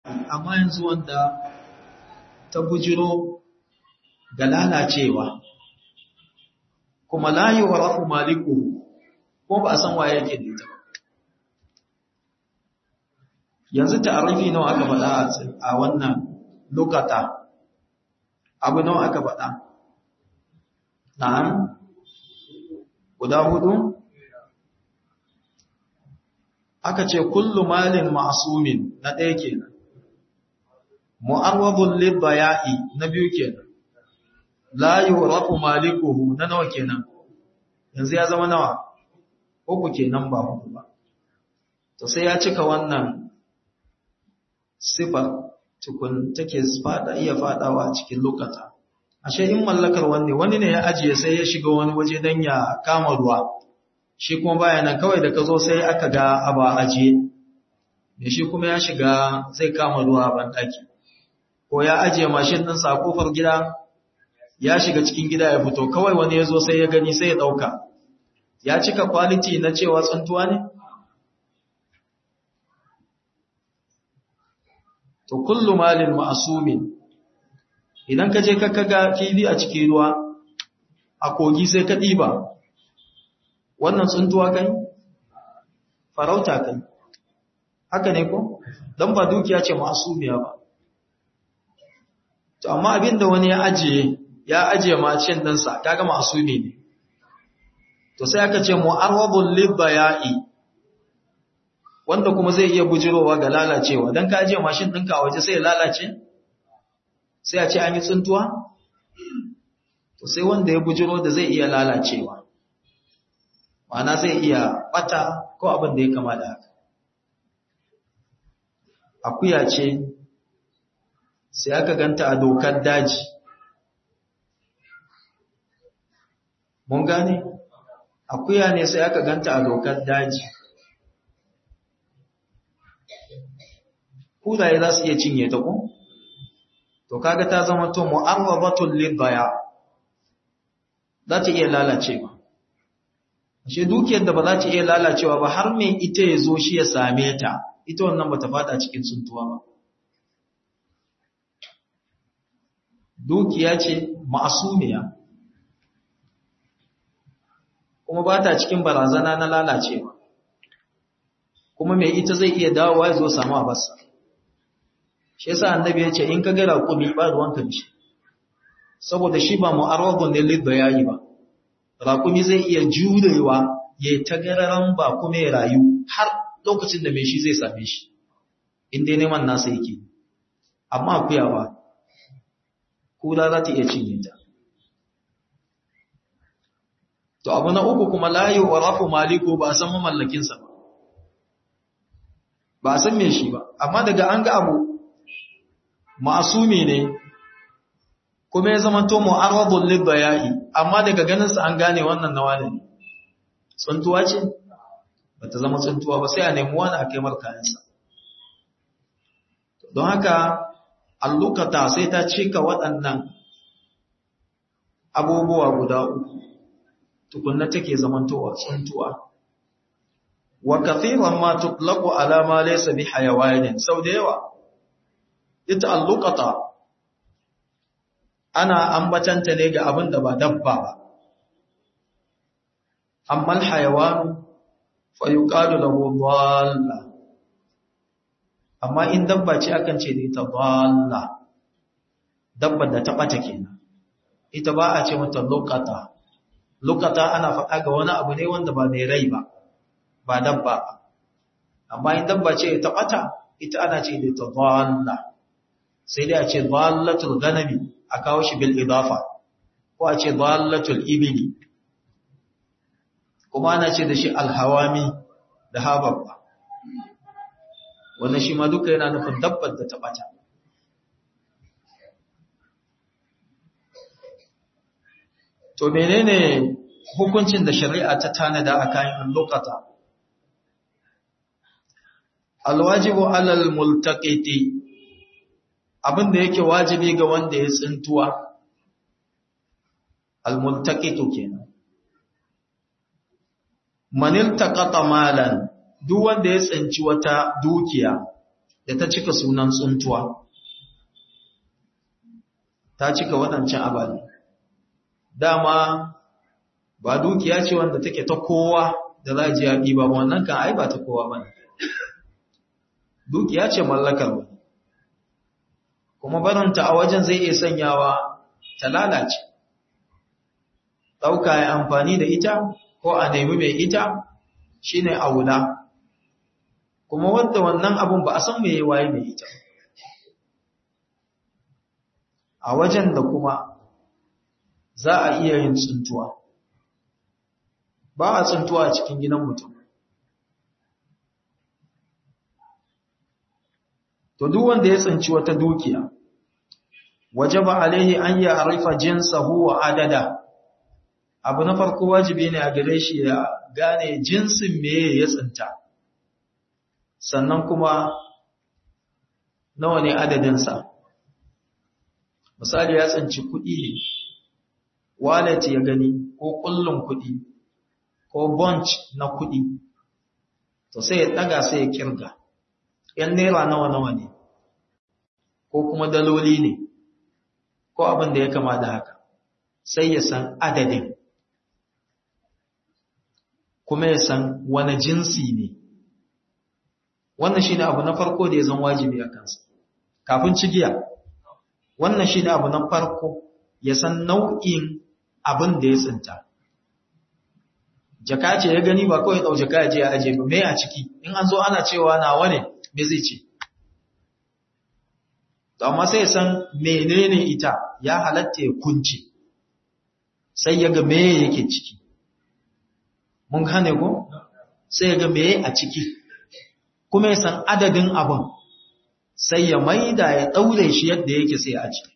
amma yanzu wanda ta bujiro ga lalacewa kuma la yu'rafu malikuhu ko ba a san waye yake da ita yanzu ta'arifi nawa aka faɗa a wannan lokata abu nawa aka faɗa na'am guda hudu aka ce kullu malin ma'sumin na ɗaya kenan mu'arwadun libaya'i na biyu kenan la yurafu malikuhu na nawa kenan yanzu ya zama nawa uku kenan ba hudu ba to sai ya cika wannan sifa tukun take fada iya fadawa cikin lokata ashe in mallakar wanne wani ne ya ajiye sai ya shiga wani waje dan ya kama ruwa shi kuma baya nan kawai da ka zo sai aka ga aba ajiye me shi kuma ya shiga zai kama ruwa ban daki ko ya ajiye mashin din sa kofar gida ya shiga cikin gida ya fito kawai wani ya zo sai ya gani sai ya dauka ya cika quality na cewa tsuntuwa ne to kullu malin ma'sumin idan ka je ka kaga fili a cikin ruwa a kogi sai ka diba wannan tsuntuwa kai farauta kai haka ne ko dan ba dukiya ce ma'sumiya ba to amma abinda wani ya ajiye ya ajiye macin ɗinsa kaga ma'sumi ne to sai aka ce mu'arwadul libaya'i wanda kuma zai iya bujirowa ga lalacewa don ka ajiye mashin ɗinka a waje sai ya lalace sai a ce an yi tsuntuwa to sai wanda ya bujiro da zai iya lalacewa ma'ana zai iya ɓata ko abin da ya kama da haka akuya ce sai aka ganta a dokar daji mun gane akuya ne sai aka ganta a dokar daji kudaye za su iya cinye ta ko? To kaga ta zama to mu'arrabatul lidaya za ta iya lalacewa. Ashe dukiyar da ba za ta iya lalacewa ba har mai ita ya zo shi ya same ta, ita wannan ba ta fada cikin suntuwa ba. Dukiya ce ma'asumiya, kuma ba ta cikin barazana na lalacewa, kuma mai ita zai iya dawowa ya zo samu a basa. shi yasa annabi ya ce in ka ga raƙumi ba ruwan ka shi saboda shi ba mu'arradun ne lid bayani ba raƙumi zai iya jurewa ya ta gararan ba kuma ya rayu har lokacin da mai shi zai same shi in dai neman nasa yake amma akuya ba kula za ta iya cinye ta to abu na uku kuma la yu'rafu maliku ba san mamallakinsa ba ba san me shi ba amma daga an ga abu ma'asumi ne kuma ya zama to mu'arradun lidbaya'i amma daga ganin sa an gane wannan nawa ne tsuntuwa ce bata zama tsuntuwa ba sai a nemi wani a kai markayansa don haka allukata sai ta cika waɗannan abubuwa guda uku tukunna take zamantowa tsuntuwa wa kathiran ma tutlaqu ala ma laysa bi hayawanin sau da yawa ita allukata ana ambatanta ne ga abin da ba dabba ba amma alhayawan fa yuqalu lahu dhalla amma in dabba ce akan ce da ita dhalla dabbar da ta bata kenan ita ba a ce mata lukata lukata ana faɗa ga wani abu ne wanda ba mai rai ba ba dabba amma in dabba ce ta bata ita ana ce da ita dhalla sai dai a ce dhallatul ganami a kawo shi bil idafa ko a ce dhallatul ibli kuma ana ce da shi alhawami da hababba wannan shi ma duka yana nufin dabbar da ta bata to menene hukuncin da shari'a ta tanada a kayan lokata alwajibu alal multaqiti abin da yake wajibi ga wanda ya tsintuwa almultaqitu kenan man iltaqata malan duk wanda ya tsinci wata dukiya da ta cika sunan tsuntuwa ta cika waɗancan ababe dama ba dukiya ce wanda take ta kowa da za ji yaƙi ba wannan kan ai ba ta kowa ba dukiya ce mallakar wani kuma barinta a wajen zai iya sanyawa ta lalace ɗauka ya amfani da ita ko a nemi mai ita shine aula kuma wadda wannan abun ba a san mai waye mai ita a wajen da kuma za a iya yin tsuntuwa ba a tsuntuwa a cikin gidan mutum to duk wanda ya tsinci wata dukiya wajaba alaihi an ya arifa jinsahu wa adada abu na farko wajibi ne a gare shi ya gane jinsin meye ya tsinta sannan kuma nawa ne adadinsa misali ya tsinci kuɗi ne wallet ya gani ko kullun kuɗi ko bunch na kuɗi to sai ya ɗaga sai ya kirga ‘yan naira nawa-nawa ne ko kuma daloli ne ko abin da ya kama da haka sai ya san adadin kuma ya san wani jinsi ne wannan shi ne abu na farko da ya zan wajibi a kansa kafin cigiya wannan shi ne abu na farko ya san nau'in abin da ya tsinta jaka ce ya gani ba kawai ɗau jaka ya je ya aje ba mai a ciki in an zo ana cewa nawa ne me zai ce to amma sai ya san menene ita ya halatta ya kunci sai ya ga meye yake ciki mun gane ko sai ya ga meye a ciki kuma ya san adadin abin sai ya maida ya daure shi yadda yake sai a ciki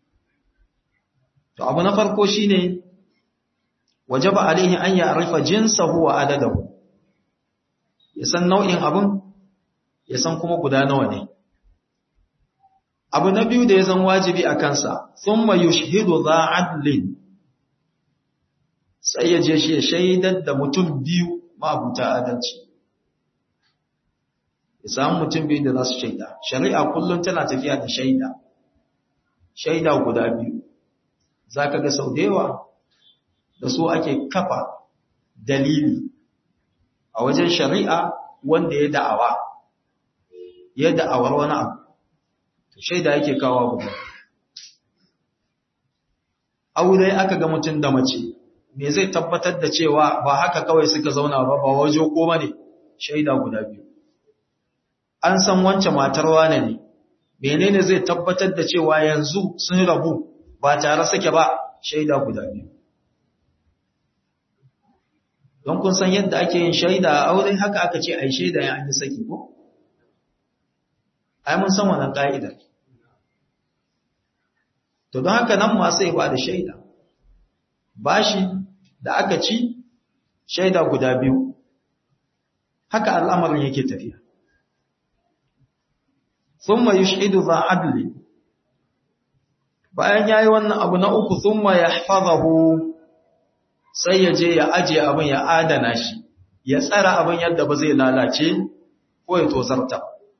to abu na farko shine wajaba alaihi an ya'rifa jinsahu wa adadahu ya san nau'in abin ya san kuma guda nawa ne abu na biyu da ya zan wajibi a kansa thumma yushhidu za adlin sai ya je shi ya shaidar da mutum biyu mabuta adalci ya samu mutum biyu da za su shaida shari'a kullum tana tafiya da shaida shaida guda biyu za ka ga sau da yawa da su ake kafa dalili a wajen shari'a wanda ya da'awa ya da'awar wani abu shaida yake kawo guda aure aka ga mutum da mace me zai tabbatar da cewa ba haka kawai suka zauna ba ba waje ko bane shaida guda biyu an san wance matar wane ne menene zai tabbatar da cewa yanzu sun rabu ba tare suke ba shaida guda biyu don kun san yadda ake yin shaida a aure haka aka ce ai shaida ya an yi saki ko ai mun san wannan ka'idar to don haka nan ma sai ba da shaida bashi da aka ci shaida guda biyu haka al'amarin yake tafiya thumma yushhidu za adli bayan yayi wannan abu na uku thumma yahfazahu sai ya je ya aje abin ya adana shi ya tsara abin yadda ba zai lalace ko ya tozarta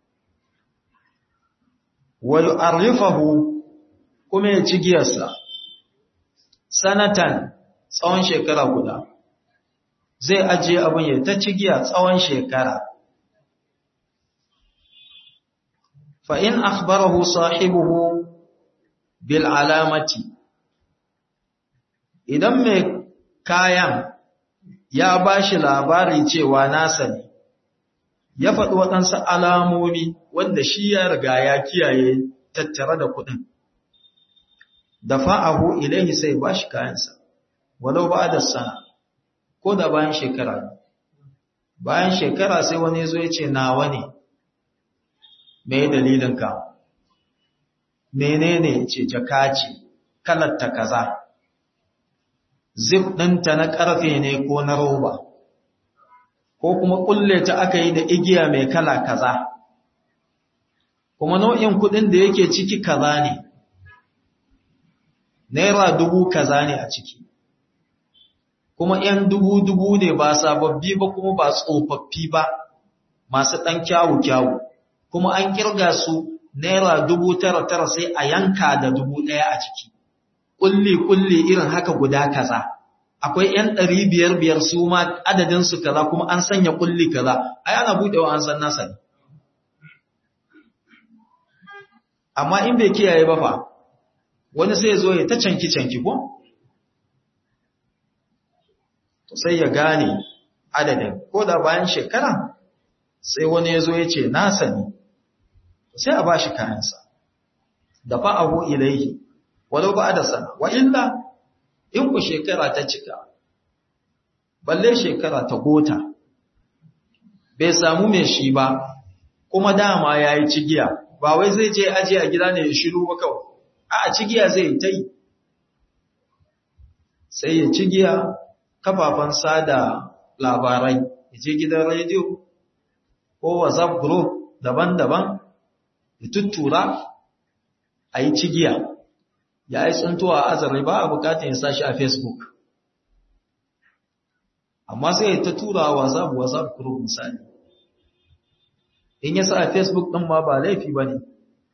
wa yu'arrifahu kuma ya ci giyarsa sanatan tsawon shekara guda zai ajiye abin ya ta ci giya tsawon shekara fa in akhbarahu sahibuhu bil alamati idan mai kayan ya bashi labari cewa nasa ne ya faɗi waɗansu alamomi wanda shi ya riga ya kiyaye tattare da kuɗin da fa'ahu ilaihi sai ba shi kayansa, walau ba da sana, ko da bayan shekara. Bayan shekara sai wani zo ya ce, Nawa ne, mai dalilinka, menene ce jaka ce, kalatta kaza, zip ɗinta na ƙarfe ne ko na roba, ko kuma ƙulle ta aka yi da igiya mai kala kaza, kuma nau'in kuɗin da yake ciki kaza ne. naira dubu kaza ne a ciki kuma ‘yan dubu-dubu ne ba sababbi ba kuma ba tsofaffi ba masu ɗan kyawu-kyawu kuma an kirga su naira dubu tara tara sai a yanka da dubu ɗaya a ciki kulli kulli irin haka guda kaza akwai ‘yan ɗari biyar biyar su ma adadinsu kaza kuma an sanya kulli kaza ai ana buɗewa an san nasa ne amma in bai kiyaye ba fa wani sai zo ya ta canki canki ko to sai ya gane adadin ko da bayan shekara sai wani ya zo ya ce nasa ne sai a ba shi kayansa da fa'ahu ilaihi walau ba da sana wa illa in ku shekara ta cika balle shekara ta gota bai samu mai shi ba kuma dama ya yi cigiya ba wai zai je aje a gida ne ya shiru ba kawai a cigiya zai ta yi sai ya cigiya kafafen sada labarai ya je gidan rediyo ko whatsapp group daban-daban ya tuttura a yi cigiya ya yi tsuntuwa a azare ba a bukatun ya sashi a facebook amma sai ya ta tura whatsapp whatsapp group misali in ya sa a facebook ɗin ma ba laifi ba ne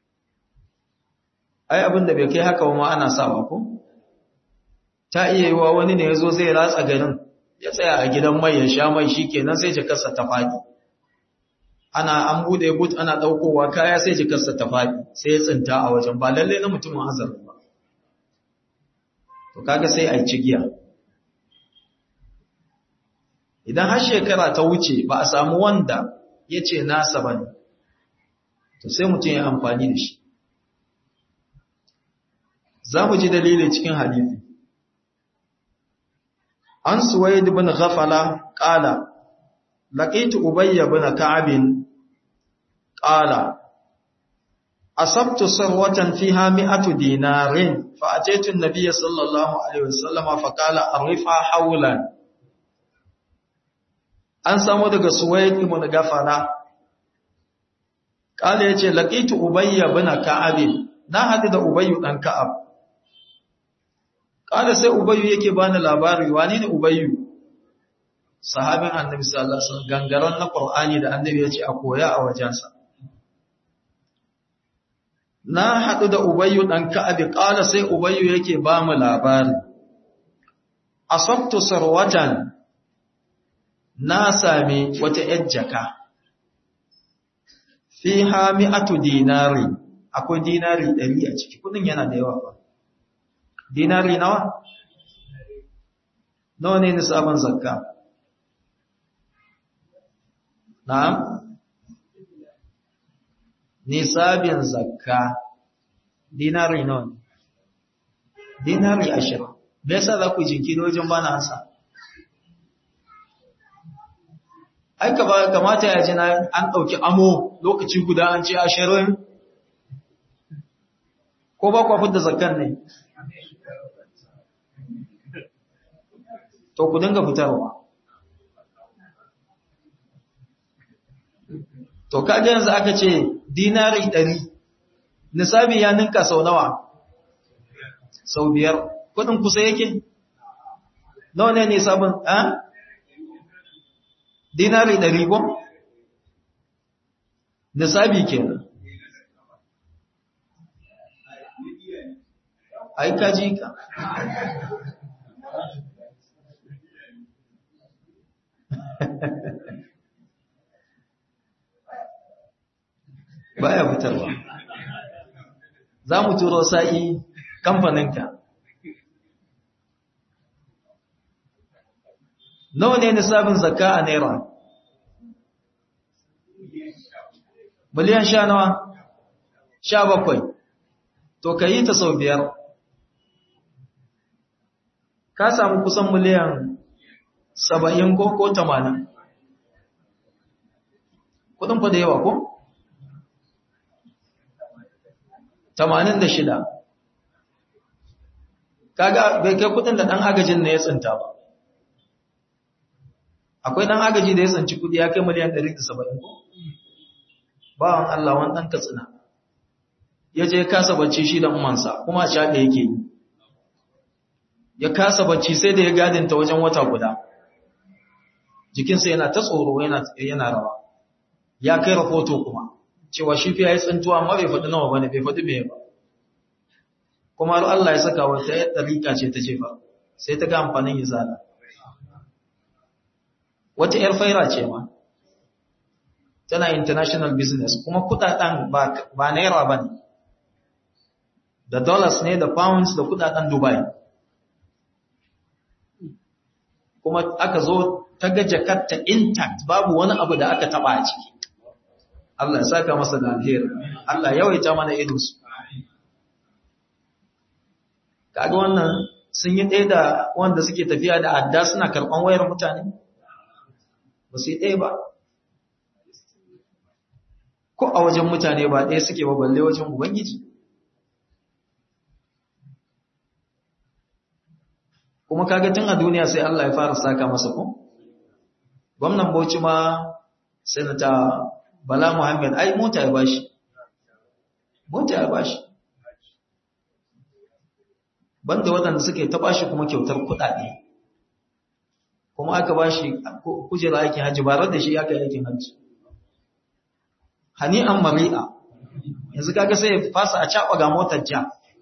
ai abin da bai kai haka ma ana sawa ko ta iya yi wa wani ne ya zo zai ratsa garin ya tsaya a gidan mai ya sha mai shi kenan sai jikarsa ta faɗi ana an buɗe but ana ɗaukowa kaya sai jikarsa ta faɗi sai ya tsinta a wajen ba lalle na mutumin azar ba to kaga sai a yi cigiya idan har shekara ta wuce ba a samu wanda ya ce nasa ba ne to sai mutum ya amfani da shi za mu ji dalili cikin hadithi an suwaid bin ghafala qala laqitu ubayy bin ka'ab qala asabtu sarwatan fiha mi'atu dinarin fa ataitu an-nabiy sallallahu alaihi wasallam fa qala arifa hawlan an samu daga suwaid bin ghafala qala yace laqitu ubayy bin ka'ab na hadu da ubayy dan ka'ab Kada sai Ubayyu yake bani labari wani ne Ubayyu? Sahabin Annabi sallallahu alaihi wasallam gangaran na Qur'ani da Annabi ya ce a koya a wajensa. Na haɗu da Ubayyu ɗan Ka'abi, ƙala sai Ubayyu yake ba mu labari. Asabtu sarwatan na sami wata ‘yar jaka, fi mi'atu dinari, akwai dinari ɗari a ciki, kudin yana da yawa ba. dinari nawa? nawa ne nisabin zakka? na'am? nisabin zakka dinari nawa ne? dinari ashirin me yasa za ku jinkiri wajen bana ansa? ai kamata ya ji an ɗauki amo lokaci guda an ce ashirin ko ba kwa fidda zakkan ne? to ku dinga fitarwa to kaga yanzu aka ce dinari ɗari nisabi ya ninka sau nawa sau biyar kudin kusa yake nawa ne nisabin a dinari ɗari ko nisabi kenan ai kaji ka baya fitarwa za mu turo sa'i kamfaninka nawa ne nisabin zakka a naira miliyan sha nawa sha bakwai to ka yi ta sau biyar ka samu kusan miliyan saba'in ko ko tamanin kudin fa da yawa ko? tamanin da shida kaga bai kai kudin da ɗan agajin ne ya tsinta ba akwai ɗan agaji da ya tsinci kudi ya kai miliyan ɗari da saba'in ko? bawan Allah wani ɗan katsina ya je kasa bacci shi da umansa kuma a shaɗe yake yi ya kasa bacci sai da ya gadinta wajen wata guda jikinsa yana ta tsoro yana rawa ya kai rahoto kuma cewa shi fi ya yi tsintuwa amma bai faɗi nawa ba ne bai faɗi mai ba kuma har Allah ya saka wata ya ɗarika ce ta jefa sai ta ga amfanin izala wata ‘yar faira ce ma tana international business kuma kudaden ba naira ba ne da dollars ne da pounds da kudaden dubai kuma aka zo ta ga jakarta intact babu wani abu da aka taba a ciki Allah ya saka masa da alheri Allah yawaita mana irinsu kaga wannan sun yi ɗaya da wanda suke tafiya da adda suna karɓan wayar mutane ba su yi ɗaya ba ko a wajen mutane ba ɗaya suke ba balle wajen ubangiji kuma kaga tun a duniya sai Allah ya fara saka masa ko gwamnan Bauchi ma sanata Bala Muhammad ai mota ya bashi mota ya bashi banda waɗanda suke ta bashi kuma kyautar kuɗaɗe kuma aka bashi kujera aikin hajji ba da shi aka yi aikin hajji hani'an mari'a yanzu kaga sai ya fasa a caɓa ga motar ja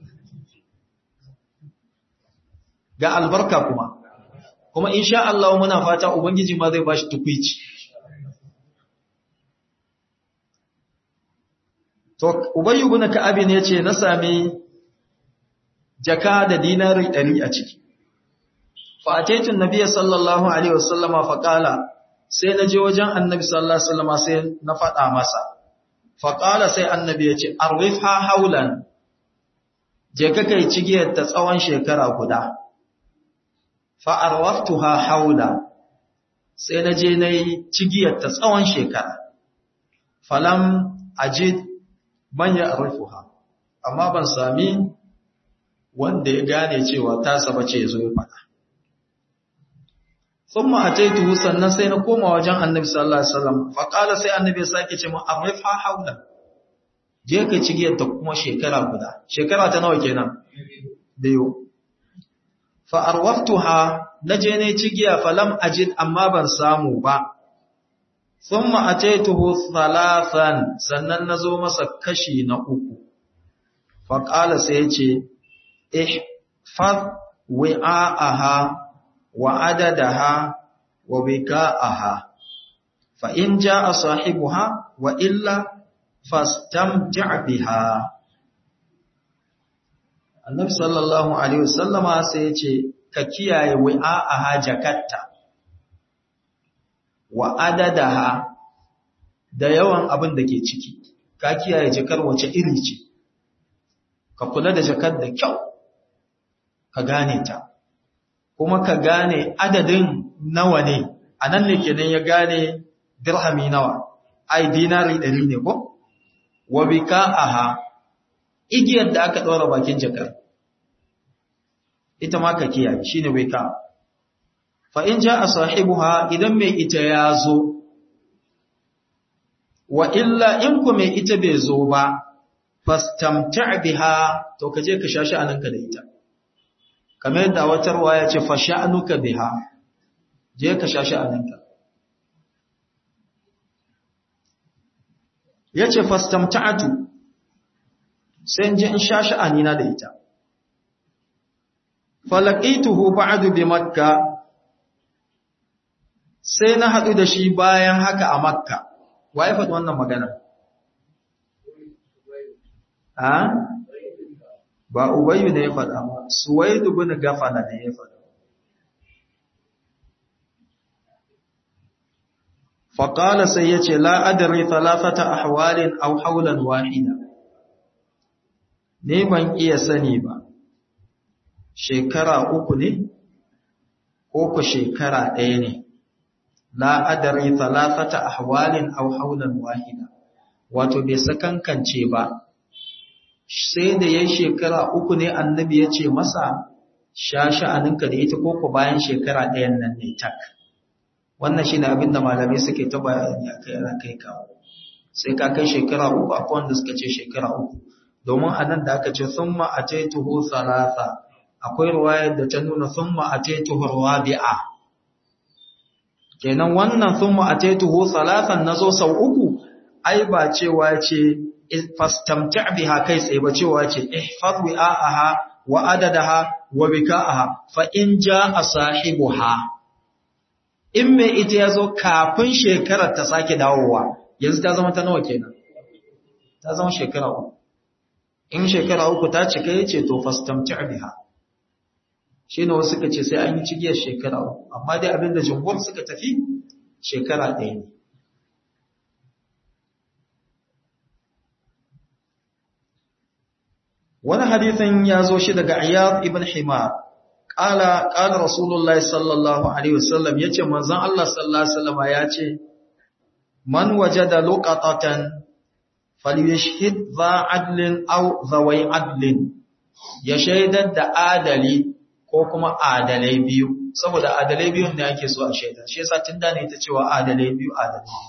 ga albarka kuma kuma insha Allah muna fata ubangiji ma zai bashi tukwici to ubayy ibn ka'ab ne yace na sami jaka da dinari 100 a ciki fa ataitu annabiy sallallahu alaihi wasallama fa qala sai naje wajen annabi sallallahu alaihi wasallama sai na faɗa masa fa qala sai annabi yace arwifha haulan je ka kai cigiyar ta tsawon shekara guda fa'arwaftuha haula sai na je na yi cigiyarta tsawon shekara. Falam ajid manya arfuha, amma ban sami wanda ya gane cewa ta saba ce ya zo ya faɗa. Sun ma'ataitu sannan sai na koma wajen annabi sallallahu Alaihi wasallam, faƙala sai annabi ya sake ce mu arfuha haula. Je ka cigiyarta kuma shekara guda, shekara ta nawa kenan? Biyu. fa'arwaftuha na je ne cigiya falam ajid amma ban samu ba, sun ma'atetuhu thalathan sannan na zo masa kashi na uku, faƙala sai ce, ihfaz wi'a'aha wa adadaha wa wika'aha, fa in ja a sahibuha wa illa fastamti' biha. annabi sallallahu alaihi wasallama sai ya ce ka kiyaye wi'a'aha jakatta wa adadaha da yawan abin da ke ciki ka kiyaye jakar wace iri ce ka kula da jakar da kyau ka gane ta kuma ka gane adadin nawa ne a nan ne kenan ya gane dirhami nawa ai dinari ɗari ne ko wa bika'aha igiyar da aka ɗora bakin jakar ita ma ka kiyaye shi ne wai ka fa'in ja a sahibuha idan mai ita ya zo wa illa in ku mai ita bai zo ba fastamta biha to ka je ka sha sha'aninka da ita kamar yadda watarwa ya ce fasha'anuka biha je ka sha sha'aninka ya ce fastamta'atu sai ji in sha sha'anina da ita. Falakituhu ba'adu bi Makka, sai na haɗu da shi bayan haka a Makka, wa ya faɗi wannan magana? Ha? Ba Ubayu ne ya faɗa ba, Suwaidu bin Gafana ne ya faɗa. Faƙala sai ya ce, La'adari talafata a hawalin au haulan wahida. ne ban iya sani ba, shekara uku ne, ko ku shekara ɗaya ne, la'adari talafata a hawalin au haulan wahida, wato bai sakankance ba, sai da ya shekara uku ne annabi ya ce masa, sha sha'aninka da ita koko bayan shekara ɗayan nan ne tak. Wannan shi ne abin da malamai suke ta bayani a kai kawo, sai ka kai shekara uku akwai wanda suka ce shekara uku. domin a nan da aka ce sun ma'ataituhu salasa akwai ruwayar da ta nuna sun ma'ataituhu rabi'a kenan wannan sun ma'ataituhu salasan na zo sau uku ai ba cewa ce fastamta' biha kai tsaye ba cewa ce ihfaz wi'aha wa adadaha wa bika'aha fa in jaa sahibuha in mai ita yazo kafin shekarar ta sake dawowa yanzu ta zama ta nawa kenan ta zama shekara uku in shekara uku ta cika yace to fastamta' biha shine wasu suka ce sai an yi cigiyar shekara uku amma dai abinda jumhur suka tafi shekara ɗaya ne wani hadithin ya zo shi daga Iyad ibn Himar qala qala Rasulullahi sallallahu alaihi wasallam yace manzon Allah sallallahu alaihi wasallam yace man wajada luqatatan falyashhid dha adlin aw dhawai adlin ya shaidar da adali ko kuma adalai biyu saboda adalai biyun ne ake so a shaida shi yasa tun da ne ta cewa adalai biyu adalai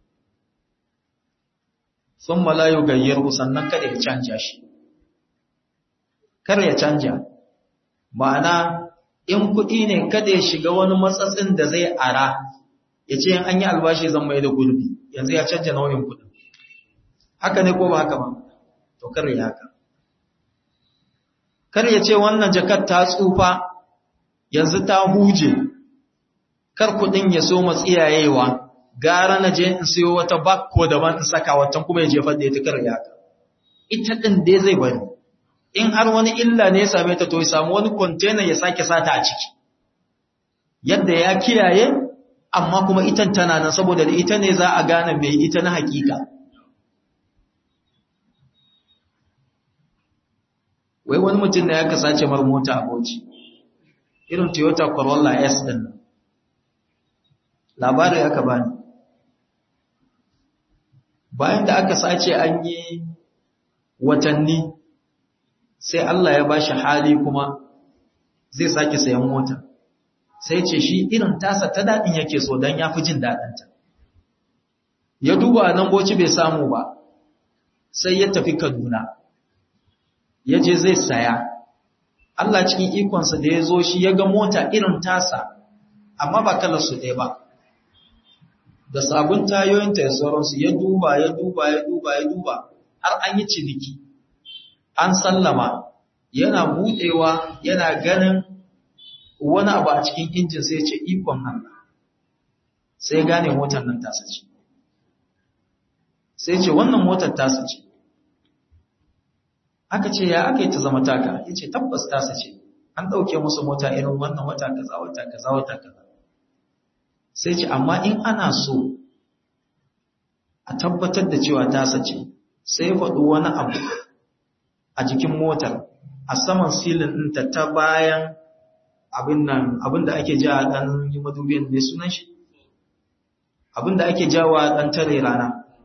thumma la yughayyiru sannan kada ya canja shi kar ya canja ma'ana in kuɗi ne kada ya shiga wani matsatsin da zai ara ya ce an yi albashi zan mai da gurbi yanzu ya canja nauyin kuɗin haka ne ko ba haka ba to kar ya haka kar ya ce wannan jakar ta tsufa yanzu ta huje kar kuɗin ya so matsiyayewa gara na je in siyo wata bakko daban in saka watan kuma ya jefar da ita kar ya haka ita ɗin dai zai bari in har wani illa ne ya same ta to ya samu wani container ya sake sata a ciki yadda ya kiyaye amma kuma itan tana nan saboda da ita ne za a gane mai ita na hakika wai wani mutum da ya kasace mar mota a Bauchi irin Toyota Corolla S din nan labari aka bani bayan da aka sace an yi watanni sai Allah ya bashi hali kuma zai sake sayan mota sai ce shi irin tasa ta dadin yake so dan yafi jin dadin ta ya duba nan boci bai samu ba sai ya tafi Kaduna ya je zai saya Allah cikin ikonsa da ya zo shi ya ga mota irin tasa amma ba kalar su ɗaya ba da sabon tayoyinta ya sauransu ya duba ya duba ya duba ya duba har an yi ciniki an sallama yana budewa yana ganin wani abu a cikin injin sai ce ikon Allah sai gane motar nan tasa ce sai ce wannan motar tasa ce aka ce ya aka yi ta zama taka ya ce tabbas tasa ce an ɗauke musu mota irin wannan wata kaza wata kaza wata kaza sai ce amma in ana so a tabbatar da cewa tasa ce sai ya faɗi wani abu a jikin motar a saman silin ɗinta ta bayan abin nan abin da ake jawa ɗan yi madubin mai sunan shi abin da ake jawa ɗan tare rana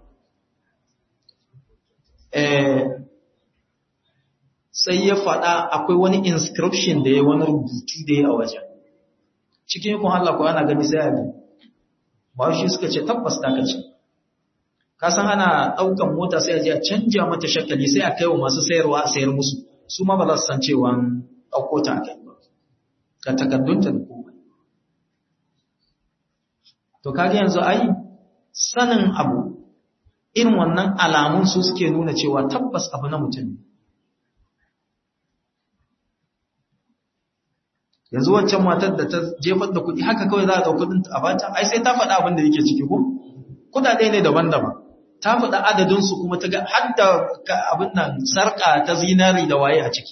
sai ya faɗa akwai wani inscription da ya wani rubutu da ya a wajen cikin yakun Allah ko ana gani sai a bi ba shi suka ce tabbas ta kace ka san ana ɗaukan mota sai a je a canja mata shakali sai a kai wa masu sayarwa a sayar musu su ma ba za su san cewa ɗauko ta kai ba ga takardunta da komai to kaga yanzu ai sanin abu irin wannan alamun su suke nuna cewa tabbas abu na mutum ne yanzu wancan matar da ta jefar da kuɗi haka kawai za a ɗauki kuɗin a bata ai sai ta faɗa abin da yake ciki ko kuɗaɗe ne daban-daban ta faɗa adadin su kuma ta ga har da abin nan sarƙa ta zinari da waye a ciki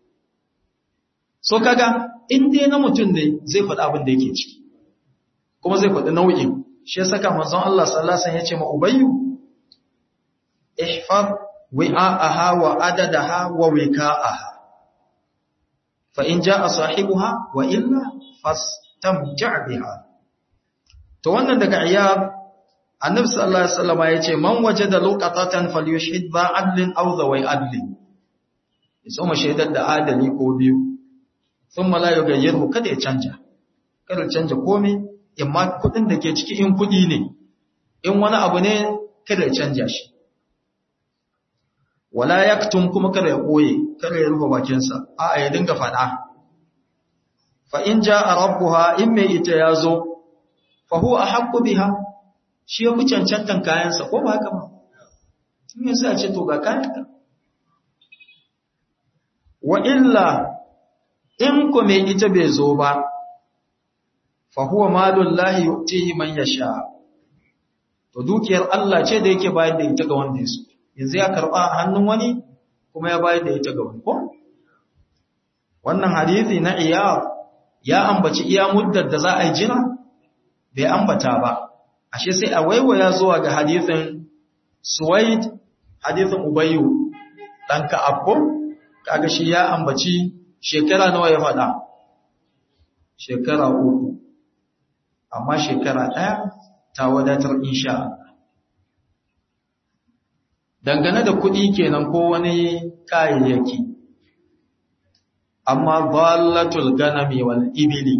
so kaga in dai na mutum ne zai faɗa abin da yake ciki kuma zai faɗi nau'in shi ya saka manzon Allah sallallahu alaihi wasallam ya ce ma ubayyu ihfaz wi'a'aha wa adadaha wa wika'aha فإن جاء صاحبها وإلا فاستمتع بها to wannan daga iyab annabi sallallahu alaihi wasallam yace man wajada luqatatan falyushhid ba adlin aw zawai adlin yaso ma shaidar da adali ko biyu thumma la yughayyiru kada ya canja kada canja komai imma kudin da ke ciki in kudi ne in wani abu ne kada ya canja shi wala yaktum kuma kada ya koye kada ya rufe bakinsa a'a ya dinga fada fa in jaa rabbuha in mai ita yazo fa huwa ahqqu biha shi ya fi cancantan kayansa ko ba haka ba tun yi sai a ce to ga kayanka wa illa in ku mai ita bai zo ba fa huwa malul lahi yu'tihi man yasha to dukiyar Allah ce da yake bayar da ita ga wanda ya so yanzu ya karba hannun wani kuma ya bayar da ita ga wani ko wannan hadisi na iya ya ambaci iya muddar da za a yi jira bai ambata ba ashe sai a waiwaya zuwa ga hadisin suwaid hadisin ubayyu dan ka'abbu kaga shi ya ambaci shekara nawa ya faɗa shekara uku amma shekara ɗaya ta wadatar insha Allah dangane da kuɗi kenan ko wani kayayyaki amma dhallatul ganami wal ibili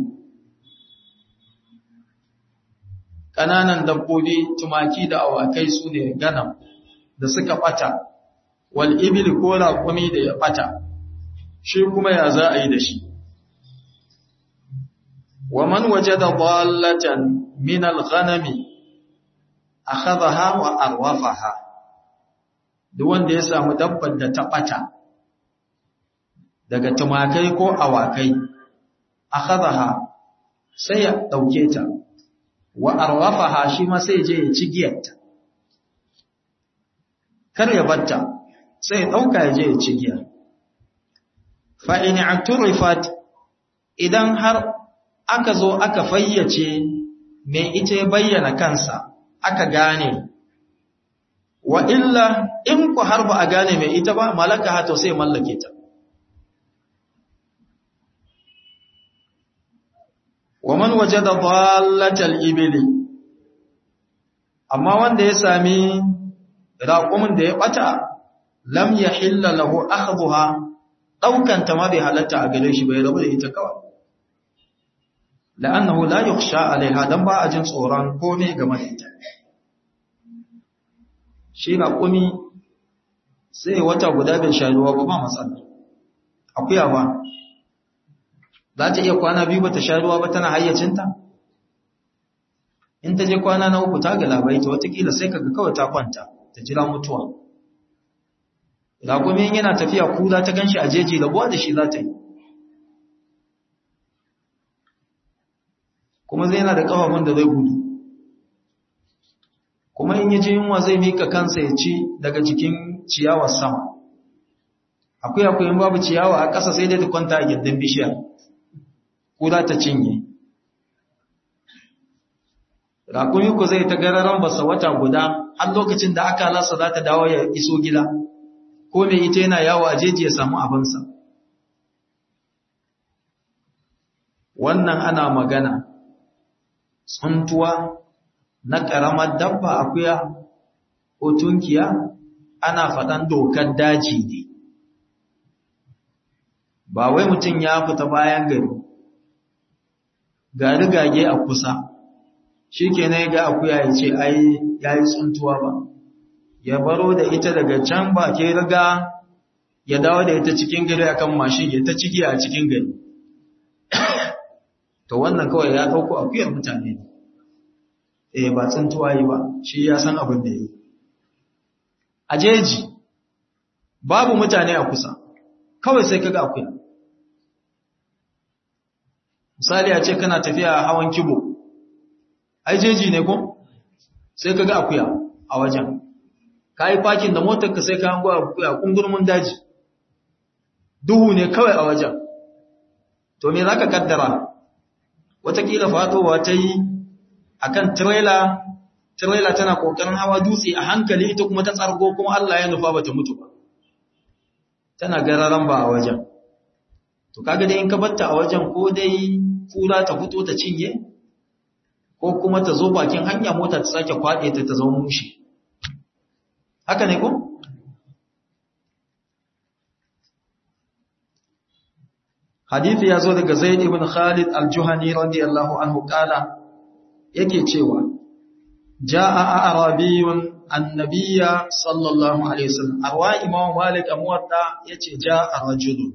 ƙananan dabbobi tumaki da awakai su ne ganam da suka ɓata wal ibili ko raƙumi da ya ɓata shi kuma ya za a yi da shi wa man wajada dhallatan min al-ghanami akhadhaha wa arwafaha duk wanda ya samu dabbar da ta ɓata daga tumakai ko awakai akhadhaha sai ya dauke ta wa arwafaha shi ma sai je ya ci giyarta kar ya batta sai ya dauka ya je ya ci giya fa in aturifat idan har aka zo aka fayyace me ita ya bayyana kansa aka gane wa illa in ku har ba a gane me ita ba malaka hato sai mallake ta wa man wajada dallatal ibli amma wanda ya sami raqumin da ya bata lam yahilla lahu akhdhuha daukan ta ma bai halatta a gare shi bai rabu da ita kawai la'annahu la yukhsha alaiha dan ba a jin tsoron komai game da ita shi raqumi sai wata guda bai sha ruwa ba ba matsala akuya ba za ta iya kwana biyu ba ta sha ruwa ba tana hayyacinta in ta je kwana na uku ta ga labaita watakila sai kaga kawai ta kwanta ta jira mutuwa ragumin yana tafiya kula ta ganshi a jeji rabuwa da shi za ta yi kuma zai yana da kafafun da zai gudu kuma in yaji yunwa zai mika kansa ya ci daga jikin ciyawar sama akwai akwai in babu ciyawa a ƙasa sai dai ta kwanta a gindin bishiya ko za ta cinye rakumi ku zai ta gararan basa wata guda har lokacin da aka lasa za ta dawo ya iso gida ko mai ita yana yawo a jeji ya samu abinsa wannan ana magana tsuntuwa na ƙaramar dabba akuya ko tunkiya ana faɗan dokar daji ne ba wai mutum ya fita bayan gari ga rigage a kusa shi ke na ga akuya ya ce ai ya yi tsuntuwa ba ya baro da ita daga can ba ke riga ya dawo da ita cikin gari akan mashin ya ta ciki a cikin gari to wannan kawai ya ɗauko akuyar mutane ne eh ba tsuntuwa yi ba shi ya san abin da yi a jeji babu mutane a kusa kawai sai kaga akuya misali a ce kana tafiya hawan kibo ai jeji ne ko sai kaga akuya a wajen ka yi fakin da motarka sai ka hango akuya kungurmin daji duhu ne kawai a wajen to me za ka kaddara watakila fatowa ta yi a kan tirela tirela tana kokarin hawa dutse a hankali ita kuma ta tsargo kuma Allah ya nufa bata mutu ba tana gararan ba a wajen to kaga dai in ka batta a wajen ko dai kura ta fito ta cinye ko kuma ta zo bakin hanya mota ta sake kwade ta ta zama mushi haka ne ko hadithi ya zo daga Zaid ibn Khalid al-Juhani radiyallahu anhu kala yake cewa jaa arabiyun annabiyya sallallahu alaihi wasallam arwa imam malik amwata yace jaa rajulun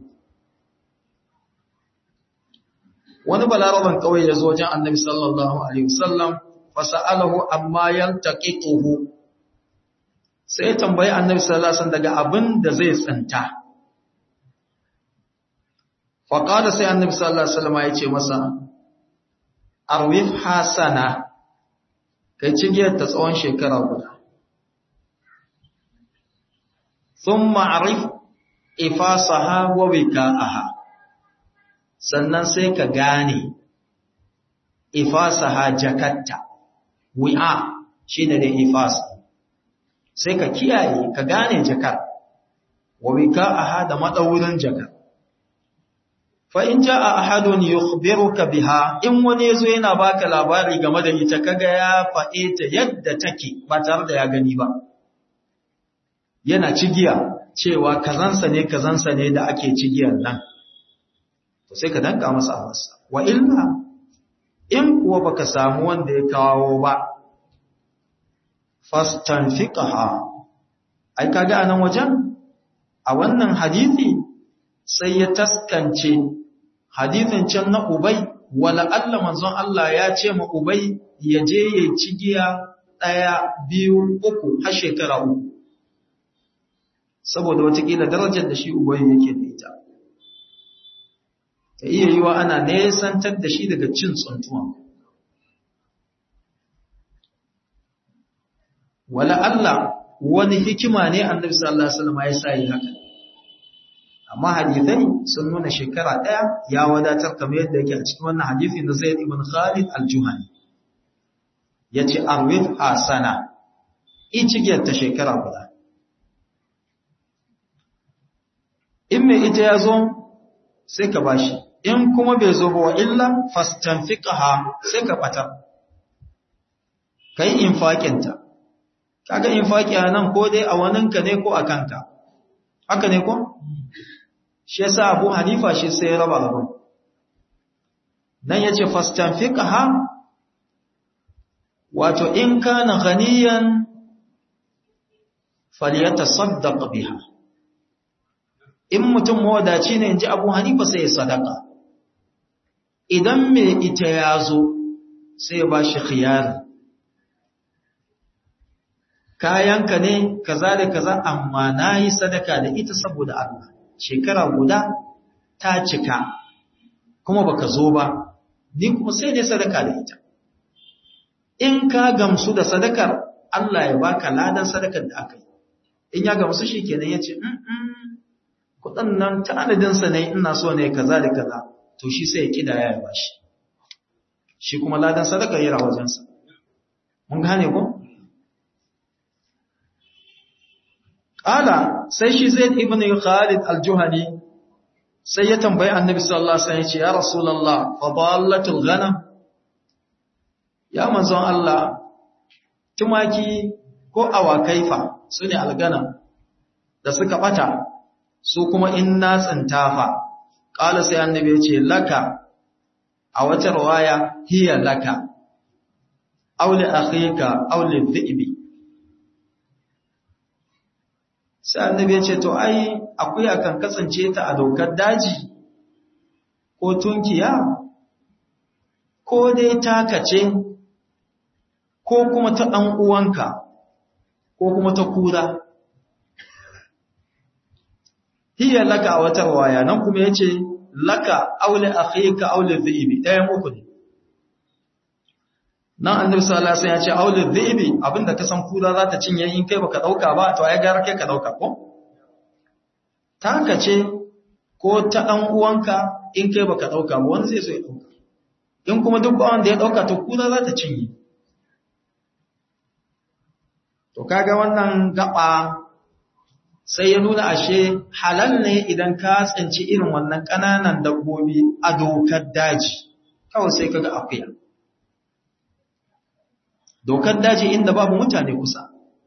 wani balaraban kawai ya zo wajen annabi sallallahu alaihi wasallam fasa'alahu amma yaltaqituhu sai tambayi annabi sallallahu alaihi wasallam daga abin da zai tsinta fa qala sai annabi sallallahu alaihi wasallam ya ce masa arwif hasana kai cigiyar ta tsawon shekara guda thumma arif ifasaha wa wika'aha sannan sai ka gane ifasaha jakatta wi'a shine da ifasa sai ka kiyaye ka gane jakar wa wika'aha da madaurin jakar fa in jaa ahadun yukhbiruka biha in wani yazo yana baka labari game da ita kaga ya faɗe ta yadda take ba tare da ya gani ba yana cigiya cewa kazansa ne kazansa ne da ake cigiyar nan to sai ka danka masa abarsa wa illa in kuwa baka samu wanda ya kawo ba fastanfiqaha ai kaga anan wajen a wannan hadisi sai ya taskance hadisin can na Ubay wala Allah manzon Allah ya ce ma Ubay ya je ya cigiya ɗaya biyu uku har shekara uku saboda watakila darajar da shi Ubay yake da ita ta iya yiwa ana nesantar da shi daga cin tsuntuwa wala Allah wani hikima ne annabi sallallahu alaihi wasallam ya sa yi haka amma hadithai sun nuna shekara ɗaya ya wadatar kamar yadda yake a cikin wannan hadithi na Zaid ibn Khalid al-Juhani yace arwid hasana icigiyar ta shekara guda in mai ita ya zo sai ka bashi in kuma bai zo ba wa illa fastanfiqaha sai ka bata kai infakinta kaga infaki a nan ko dai a waninka ne ko a kanka haka ne ko shi yasa Abu Hanifa shi sai ya raba abin nan yace fastanfiqaha wato in kana ghaniyan falyatasaddaq biha in mutum mawadaci ne inji Abu Hanifa sai ya sadaka idan me ita yazo sai ya bashi khiyari kayanka ne kaza da kaza amma nayi sadaka da ita saboda Allah shekara guda ta cika kuma baka zo ba ni kuma sai ne sadaka da ita in ka gamsu da sadakar Allah ya baka ladan sadakar da aka yi in ya gamsu shi kenan ya ce kudin nan tanadinsa ne ina so ne kaza da kaza to shi sai ya kida ya ba shi shi kuma ladan sadakar yana wajensa mun gane ko Ƙala sai shi zai ibn Khalid al-Juhani sai ya tambayi annabi sallallahu alaihi wasallam ya ce ya Rasulullah fa dallatul ghanam ya manzon Allah tumaki ko awakai fa sune alganam da suka bata su kuma in na tsintafa ƙala sai annabi ya ce laka a wata riwaya hiya laka aw li akhika aw li dhi'bi sai annabi ya ce to ai akuya kan kasance ta a dokar daji ko tunkiya ko dai takace ko kuma ta ɗan uwanka ko kuma ta kura hiya laka a wata waya nan kuma yace laka aule akhika aule dhibi ɗayan uku ne nan annabi sallallahu alaihi wasallam ya ce aule dhibi abinda ka san kura za ta cinye in kai baka dauka ba to ai gara kai ka dauka ko taka ce ko ta dan uwanka in kai baka dauka ba wani zai so ya dauka in kuma duk wanda ya dauka to kura za ta cinye to kaga wannan gaba sai ya nuna ashe halal ne idan ka tsinci irin wannan kananan dabbobi a dokar daji kawai sai kaga akuya dokar daji inda babu mutane kusa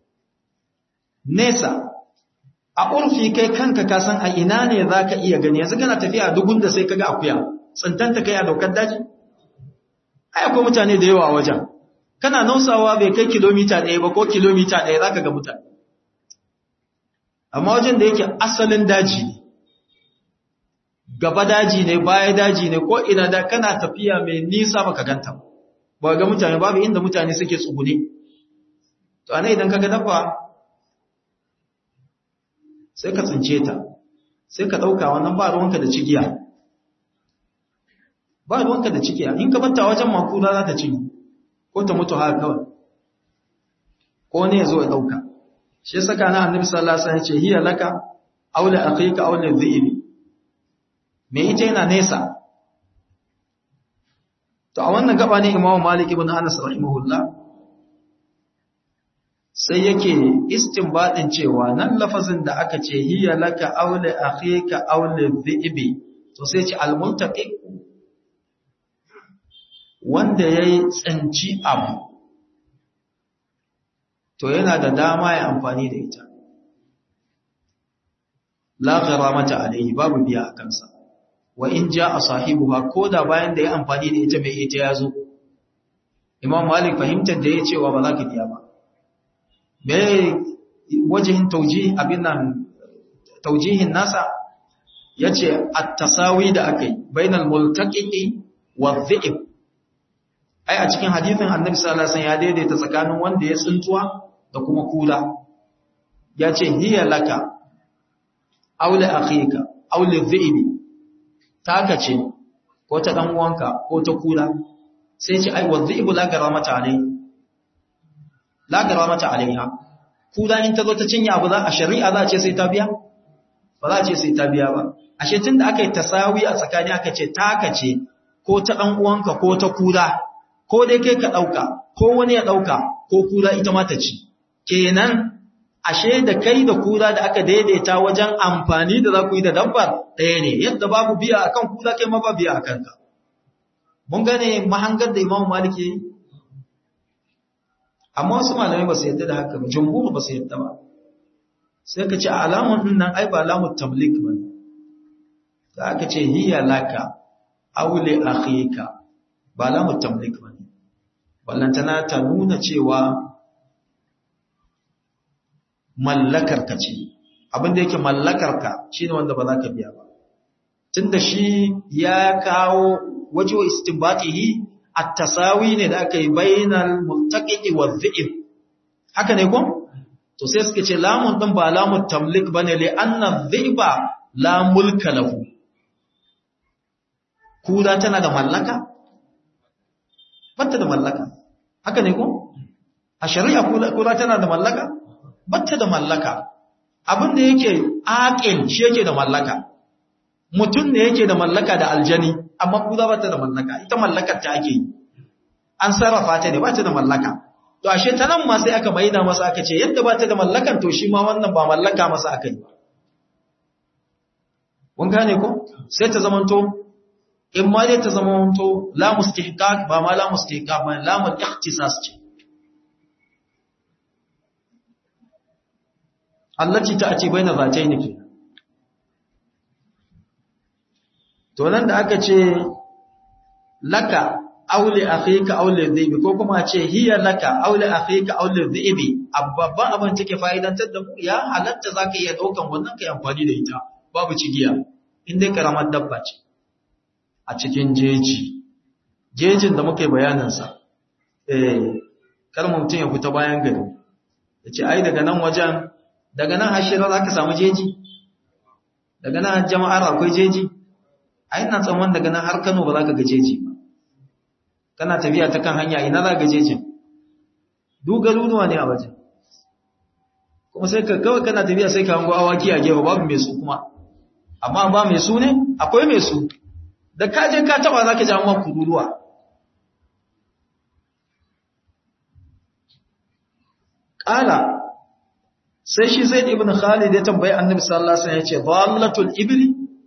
nesa a urfi kai kanka ka san a ina ne za ka iya gani yanzu kana tafiya dugun da sai kaga akuya tsintanta kai a dokar daji ai akwai mutane da yawa a wajen kana nausawa bai kai kilomita ɗaya ba ko kilomita ɗaya za ka ga mutane amma wajen da yake asalin daji ne gaba daji ne baya daji ne ko ina da kana tafiya mai nisa baka ganta ba ba ga mutane babu inda mutane suke tsugune to ana idan kaga dabba sai ka tsince ta sai ka ɗauka wannan ba ruwanka da cigiya ba ruwanka da cigiya in ka batta wajen makula za ta cinye ko ta mutu haka kawai ko ne ya zo ya ɗauka shi saka na annabi sallallahu alaihi wasallam ce hiya laka aula akhika aula dhibi me ita yana nesa to a wannan gaba ne imamu malik ibn anas rahimahullah sai yake istinbadin cewa nan lafazin da aka ce hiya laka aula akhika aula dhibi to sai ce almuntaqi wanda yayi tsanci abu to yana da dama ya amfani da ita la gharamata alayhi babu biya a kansa wa in jaa sahibuha koda bayan da ya amfani da ita mai ita yazo imam malik fahimtar da ya cewa ba za ka biya ba me wajihin tauji abin nan taujihin nasa yace at-tasawi da akai bainal multaqiqi wa dhi'b ai a cikin hadithin annabi sallallahu alaihi wasallam ya daidaita tsakanin wanda ya tsintuwa da kuma kula yace hiya laka aule akhika aule dhi'bi taka ce ko ta dan uwanka ko ta kula sai ce ai wadhi'bu la garamata alai la garamata alaiha kula in ta zo ta cinye abu za a shari'a za a ce sai ta biya ba za a ce sai ta biya ba ashe tunda aka yi tasawi a tsakani aka ce taka ce ko ta dan uwanka ko ta kula ko dai kai ka dauka ko wani ya dauka ko kula ita ma ta ci kenan ashe da kai da kura da aka daidaita wajen amfani da za ku yi da dabbar ɗaya ne yadda babu biya a kan kura kai ma ba biya a kanka mun gane mahangar da imamu malik yi amma wasu malamai ba su yadda da haka ba jumhur ba su yadda ba sai ka ce alamun din nan ai ba alamun tamlik ba ne da aka ce hiya laka aule akhika ba alamun tamlik ba ne ballantana ta nuna cewa mallakarka ce abin da yake mallakarka shine wanda ba za ka biya ba tunda shi ya kawo waje wa istinbatihi at-tasawi ne da aka yi bainal multaqiqi wa dhi'b haka ne ko to sai suka ce lamun din ba lamun tamlik bane li anna dhi'ba la mulka lahu kura tana da mallaka batta da mallaka haka ne ko a shari'a kura tana da mallaka batta da mallaka abin da yake aqil shi yake da mallaka mutum ne yake da mallaka da aljani amma kuza bata da mallaka ita mallakar ta ake yi an sarrafa ta ne bata da mallaka to ashe ta nan ma sai aka maida masa aka ce yadda bata da mallakan to shi ma wannan ba mallaka masa aka yi kun gane ko sai ta zamanto in ma dai ta zamanto la mustihqaq ba ma la mustihqaq ba la mul ikhtisas ce allati ta'ti baina zatayn ke to nan da aka ce laka aule akhika aule dhibi ko kuma ce hiya laka aule akhika aule dhibi babban abin take fa'idantar da mu ya halatta zaka iya daukan wannan kai amfani da ita babu cigiya in dai karamar dabba ce a cikin jeji jejin da muke bayanin sa eh kar mutum ya fita bayan gari yace ai daga nan wajen daga nan hashira za ka samu jeji daga nan jama'ar akwai jeji a ina tsamman daga nan har kano ba za ka ga jeji ba kana tafiya ta kan hanya ina za ka jejin dugarunuwa ne a wajen kuma sai ka kawai kana tafiya sai ka hango awaki a gefe babu mai su kuma amma ba mai su ne akwai mai su da ka je ka taba za ka ji amma kururuwa ƙala sai shi zai ibn khalid ya tambayi annabi sallallahu alaihi wasallam ya ce dhallatul ibli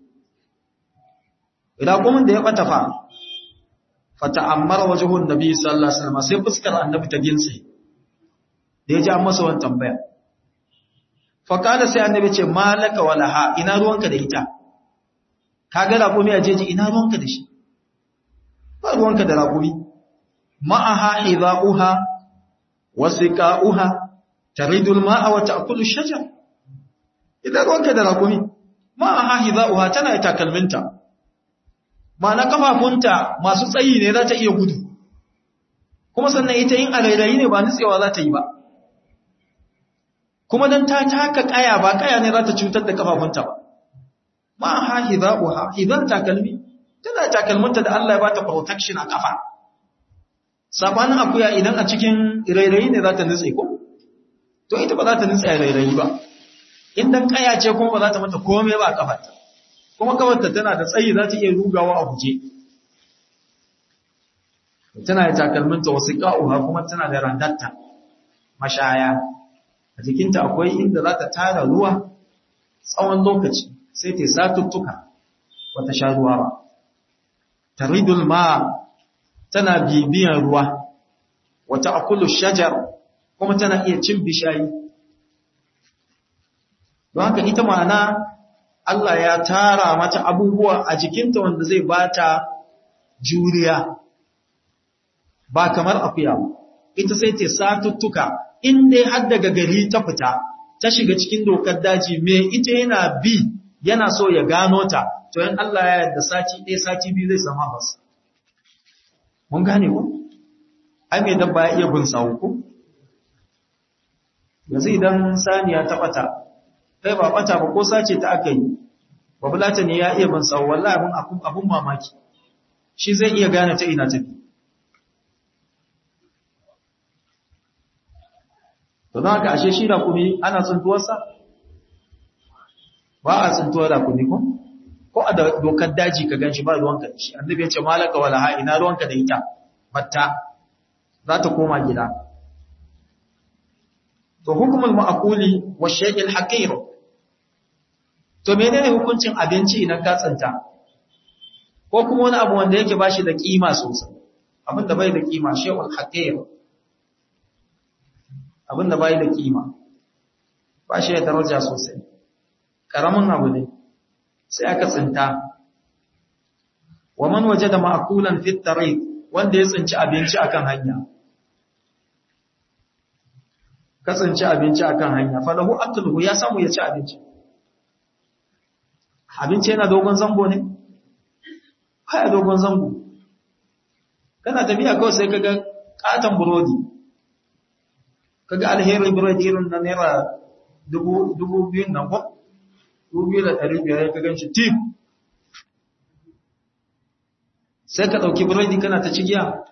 ila kuma da ya bata fa fata'ammara wajhun nabi sallallahu alaihi wasallam sai fuskar annabi ta ginse da ya ji an masa wannan tambaya fa kana sai annabi ce malaka walaha ina ruwanka da ita kaga raƙumi a jeji ina ruwanka da shi ba ruwanka da raƙumi ma'aha hidha'uha wasiqa'uha taridul ma'a wa ta'kulu shajar idan ruwanka da rakumi ma'aha hidha'uha tana da takalminta ma'ana kafafunta masu tsayi ne za ta iya gudu kuma sannan ita yin arairayi ne ba nutsewa za ta yi ba kuma dan ta taka kaya ba kaya ne za ta cutar da kafafunta ba ma ha hidauha idan takalmi tana takalminta da Allah ya bata protection a kafa sabanin akuya idan a cikin rairayi ne za ta nutse ko to ita ba za ta nutse a rairayi ba in dan kaya ce kuma ba za ta mata komai ba a kafarta kuma kafarta tana da tsayi za ta iya rugawa a guje tana da takalminta wasu ka'uha kuma tana da randatta mashaya a jikinta akwai inda za ta tara ruwa tsawon lokaci sai ta satuttuka wata sha ruwa ba taridul ma tana bibiyan ruwa wata akulu shajar kuma tana iya cin bishayi don haka ita ma'ana Allah ya tara mata abubuwa a jikinta wanda zai bata juriya ba kamar akuya ba ita sai ta satuttuka in dai har daga gari ta fita ta shiga cikin dokar daji me ita yana bi yana so ya gano ta to in Allah ya yarda sati ɗaya sati biyu zai sama masa mun gane ko ai me dabba ya iya bin sawu ko yanzu idan saniya ta bata kai ba bata ba ko sace ta aka yi babulata ne ya iya bin sawu wallahi abun abun mamaki shi zai iya gane ta ina tafi to don haka ashe shi rakumi ana tsuntuwarsa ba a tsuntuwar rakumi ko ko a dokar daji ka ganshi ba ruwanka da shi annabi ya ce malaka wala ha ina ruwanka da ita batta za ta koma gida to hukumul ma'quli wa shay'il haqir to menene hukuncin abinci idan ka tsanta ko kuma wani abu wanda yake bashi da kima sosai abin da bai da kima shay'ul haqir abin da bai da kima ba shi da daraja sosai karamin abu ne sai aka tsinta wa man wajada ma'kulan fi tariq wanda ya tsinci abinci akan hanya ka tsinci abinci akan hanya fa lahu akluhu ya samu ya ci abinci abinci yana dogon zango ne baya dogon zango kana tafiya kawai sai kaga katon burodi kaga alheri burodi irin na naira dubu dubu biyun nan ko dubu biyu da ɗari biyar ka gan shi tip sai ka ɗauki burodi kana ta cigiya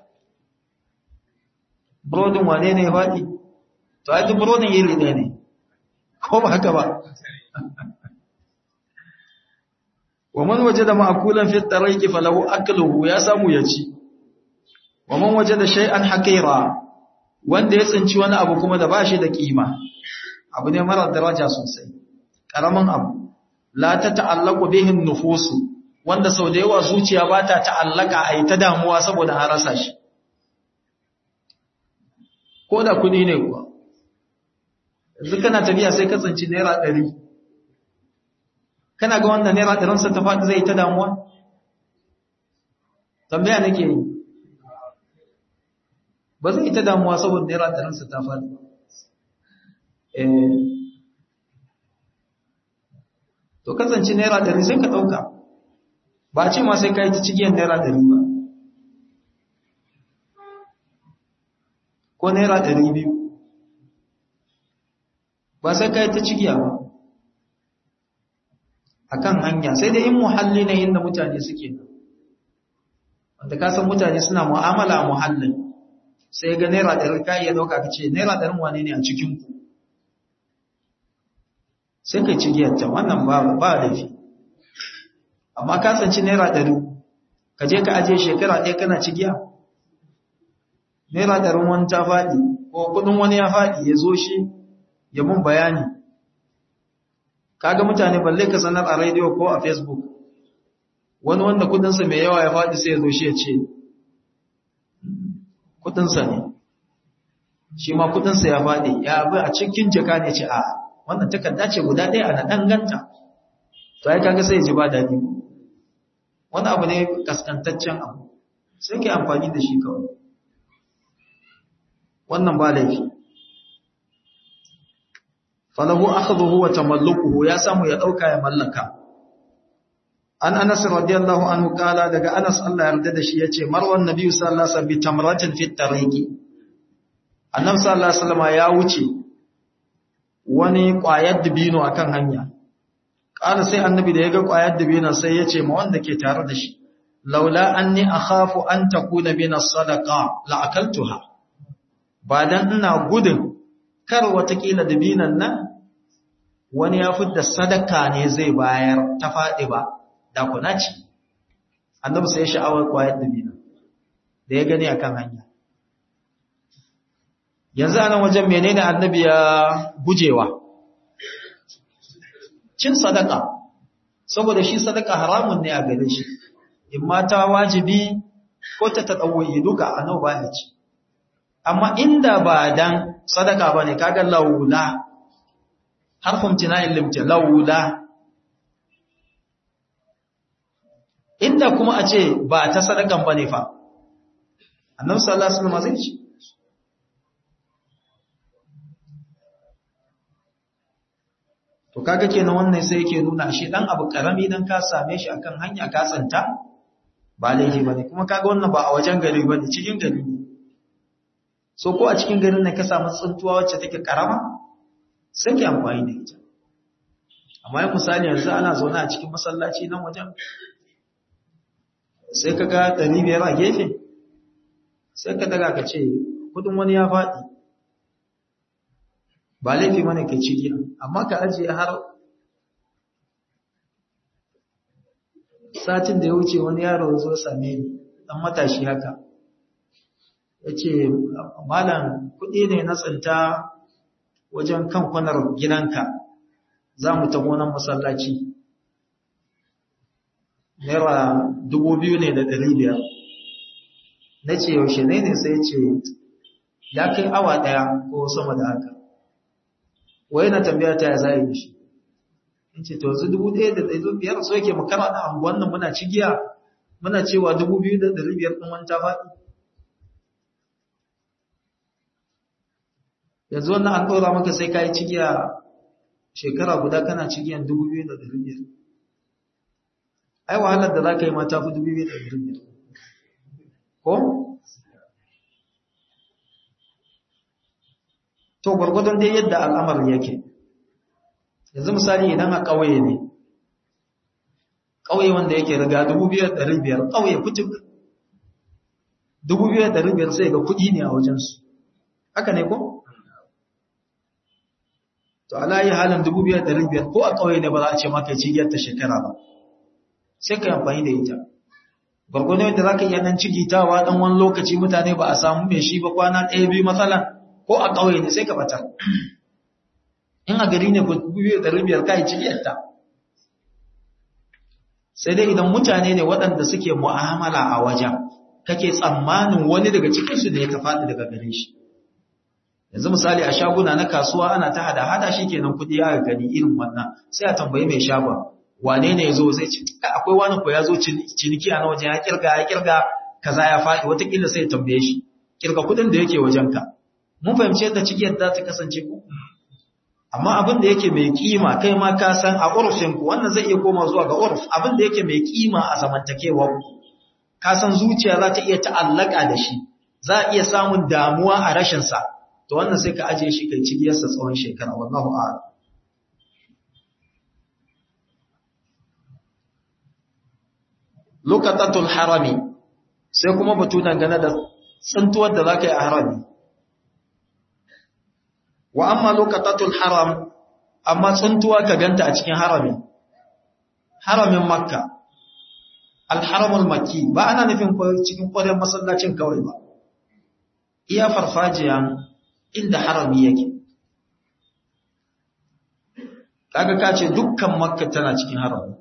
burodin wane ne ya faɗi to ai duk burodin iri ɗaya ne ko ba haka ba wa man wajada ma'kulan fi at-tariqi falahu akluhu ya samu ya ci wa man wajada shay'an haqira wanda ya tsinci wani abu kuma da bashi da kima abu ne mara daraja sosai karamin abu la ta ta'allaqu bihi nufusu wanda sau da yawa zuciya ba ta ta'allaka a yi ta damuwa saboda an rasa shi ko da kudi ne kuwa yanzu kana tafiya sai ka tsinci naira ɗari kana ga wanda naira ɗarinsa ta faɗi zai ta damuwa tambaya nake yi ba zai ta damuwa saboda naira ɗarinsa ta faɗi to kasance naira ɗari sai ka ɗauka ba ce ma sai ka yi ta cigiyar naira ɗari ba ko naira ɗari biyu ba sai ka yi ta cigiya ba a kan hanya sai dai in muhalli na inda mutane suke wanda ka san mutane suna mu'amala a muhallin sai ga naira ɗari ka iya ɗauka ka ce naira ɗarin wane ne a cikinku sai ka cigiyar ta wannan ba laifi amma ka tsanci naira ɗari ka je ka ajiye shekara ɗaya kana cigiya naira ɗarin wani ta faɗi ko kudin wani ya faɗi ya zo shi ya mun bayani kaga mutane balle ka sanar a radio ko a facebook wani wanda kudinsa mai yawa ya faɗi sai ya zo shi ya ce kudinsa ne shi ma kudinsa ya faɗi ya bi a cikin jaka ne ce a wannan takarda ce guda ɗaya ana danganta to ai kaga sai ya ji ba daɗi wani abu ne kaskantaccen abu sai ke amfani da shi kawai wannan ba laifi falahu akhdhuhu wa tamallukuhu ya samu ya dauka ya mallaka an Anas radiyallahu anhu kala daga Anas Allah yarda da shi yace marwan nabi sallallahu alaihi wasallam bi tamratin fi tariqi annabi sallallahu alaihi wasallam ya wuce wani ƙwayar dubino akan hanya ƙara sai annabi da ya ga ƙwayar dubino sai ya ce ma wanda ke tare da shi laula anni akhafu an takuna min as-sadaqa la akaltuha ba dan ina gudun kar watakila dubinan nan wani ya fidda sadaka ne zai bayar ta faɗi ba da kuna ci annabi sai ya sha'awar ƙwayar dubinan da ya gani akan hanya yanzu anan wajen menene annabi ya gujewa cin sadaka saboda shi sadaka haramun ne a gare shi in mata wajibi ko ta tadawuyi duka annabi ba ya ci amma inda ba dan sadaka bane kaga laula harfun tina'il limti laula inda kuma a ce ba ta sadakan bane fa annabi sallallahu alaihi wasallam zai ci To kaga kenan wannan sai yake nuna shi dan abu karami dan ka same shi akan hanya ka tsanta ba laifi bane kuma kaga wannan ba a wajen gari bane cikin gari ne. So ko a cikin garin ne ka samu tsuntuwa wacce take karama sai ki amfani da ita. Amma yin misali yanzu ana zaune a cikin masallaci nan wajen sai ka ga ɗari biyar a gefe sai ka daga ka ce kudin wani ya faɗi ba laifi mana kai ciki amma ka ajiye har satin da ya wuce wani yaro zo same ni dan matashi haka yace malam kudi ne na tsinta wajen kan kwanar gidanka za mu ta gonan masallaci naira dubu biyu ne da ɗari biyar na ce yaushe ne ne sai ce ya kai awa ɗaya ko sama da haka wai na tambaya ta ya za yi shi in ce to yanzu dubu ɗaya da ɗari biyar so yake mu kara da anguwan nan muna cigiya muna cewa dubu biyu da ɗari biyar ɗin wani ta faɗi yanzu wannan an ɗora maka sai ka yi cigiya shekara guda kana cigiyan dubu biyu da ɗari biyar ai wahalar da za ka yi mata fi dubu biyu da ɗari biyar ko to gwargwadon dai yadda al'amar yake yanzu misali idan a ƙauye ne ƙauye wanda yake riga 2,500 ƙauye kucin 2,500 sai ga kuɗi ne a wajensu haka ne ko? to alayi halin 2,500 ko a ƙauye ne ba za a ce maka cigiyar ta shekara ba sai ka yi amfani da ita gwargwadon yadda za ka iya nan cigitawa ɗan wani lokaci mutane ba a samu mai shi ba kwana ɗaya biyu matsala ko a ƙauye ne sai ka bata in a gari ne ku biyu da rubiyar kai cikiyarta sai dai idan mutane ne waɗanda suke mu'amala a wajen kake tsammanin wani daga cikinsu ne ta faɗi daga gare shi yanzu misali a shaguna na kasuwa ana ta hada hada shi kenan kuɗi ya gani irin wannan sai a tambayi mai shagon wane ne ya zo zai ce akwai wani ko ya zo ciniki a na wajen ya kirga ya kirga kaza ya faɗi watakila sai ya tambaye shi kirga kuɗin da yake wajenka mun fahimci yadda cikiyar za ta kasance ku amma abin da yake mai kima kai ma ka san a urfin ku wannan zai iya koma zuwa ga urf abin da yake mai kima a zamantakewa ku ka san zuciya za ta iya ta'allaka da shi za a iya samun damuwa a rashin sa to wannan sai ka ajiye shi kai cigiyar sa tsawon shekara wallahu a'lam lokatatul harami sai kuma batu dangane da tsintuwar da za ka yi a harami wa amma lokatatul haram amma tsuntuwa ka ganta a cikin harami haramin makka alharamul makki ba ana nufin cikin ƙwarin masallacin kawai ba iya farfajiyan inda harami yake kaga ka ce dukkan makka tana cikin harami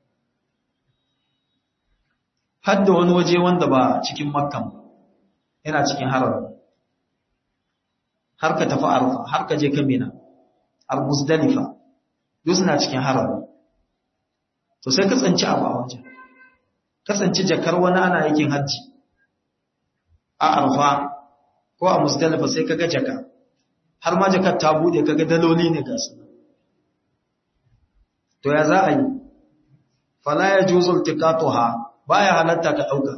har da wani waje wanda ba cikin makkan yana cikin harami har ka tafi arfa har ka je ka mina har musdalifa duk suna cikin harami to sai ka tsanci abu a wajen kasance jakar wani ana yakin hajji a arfa ko a musdalifa sai kaga jaka har ma jakar ta bude kaga daloli ne ga su to ya za a yi fala ya juzul tiqatuha baya halatta ka dauka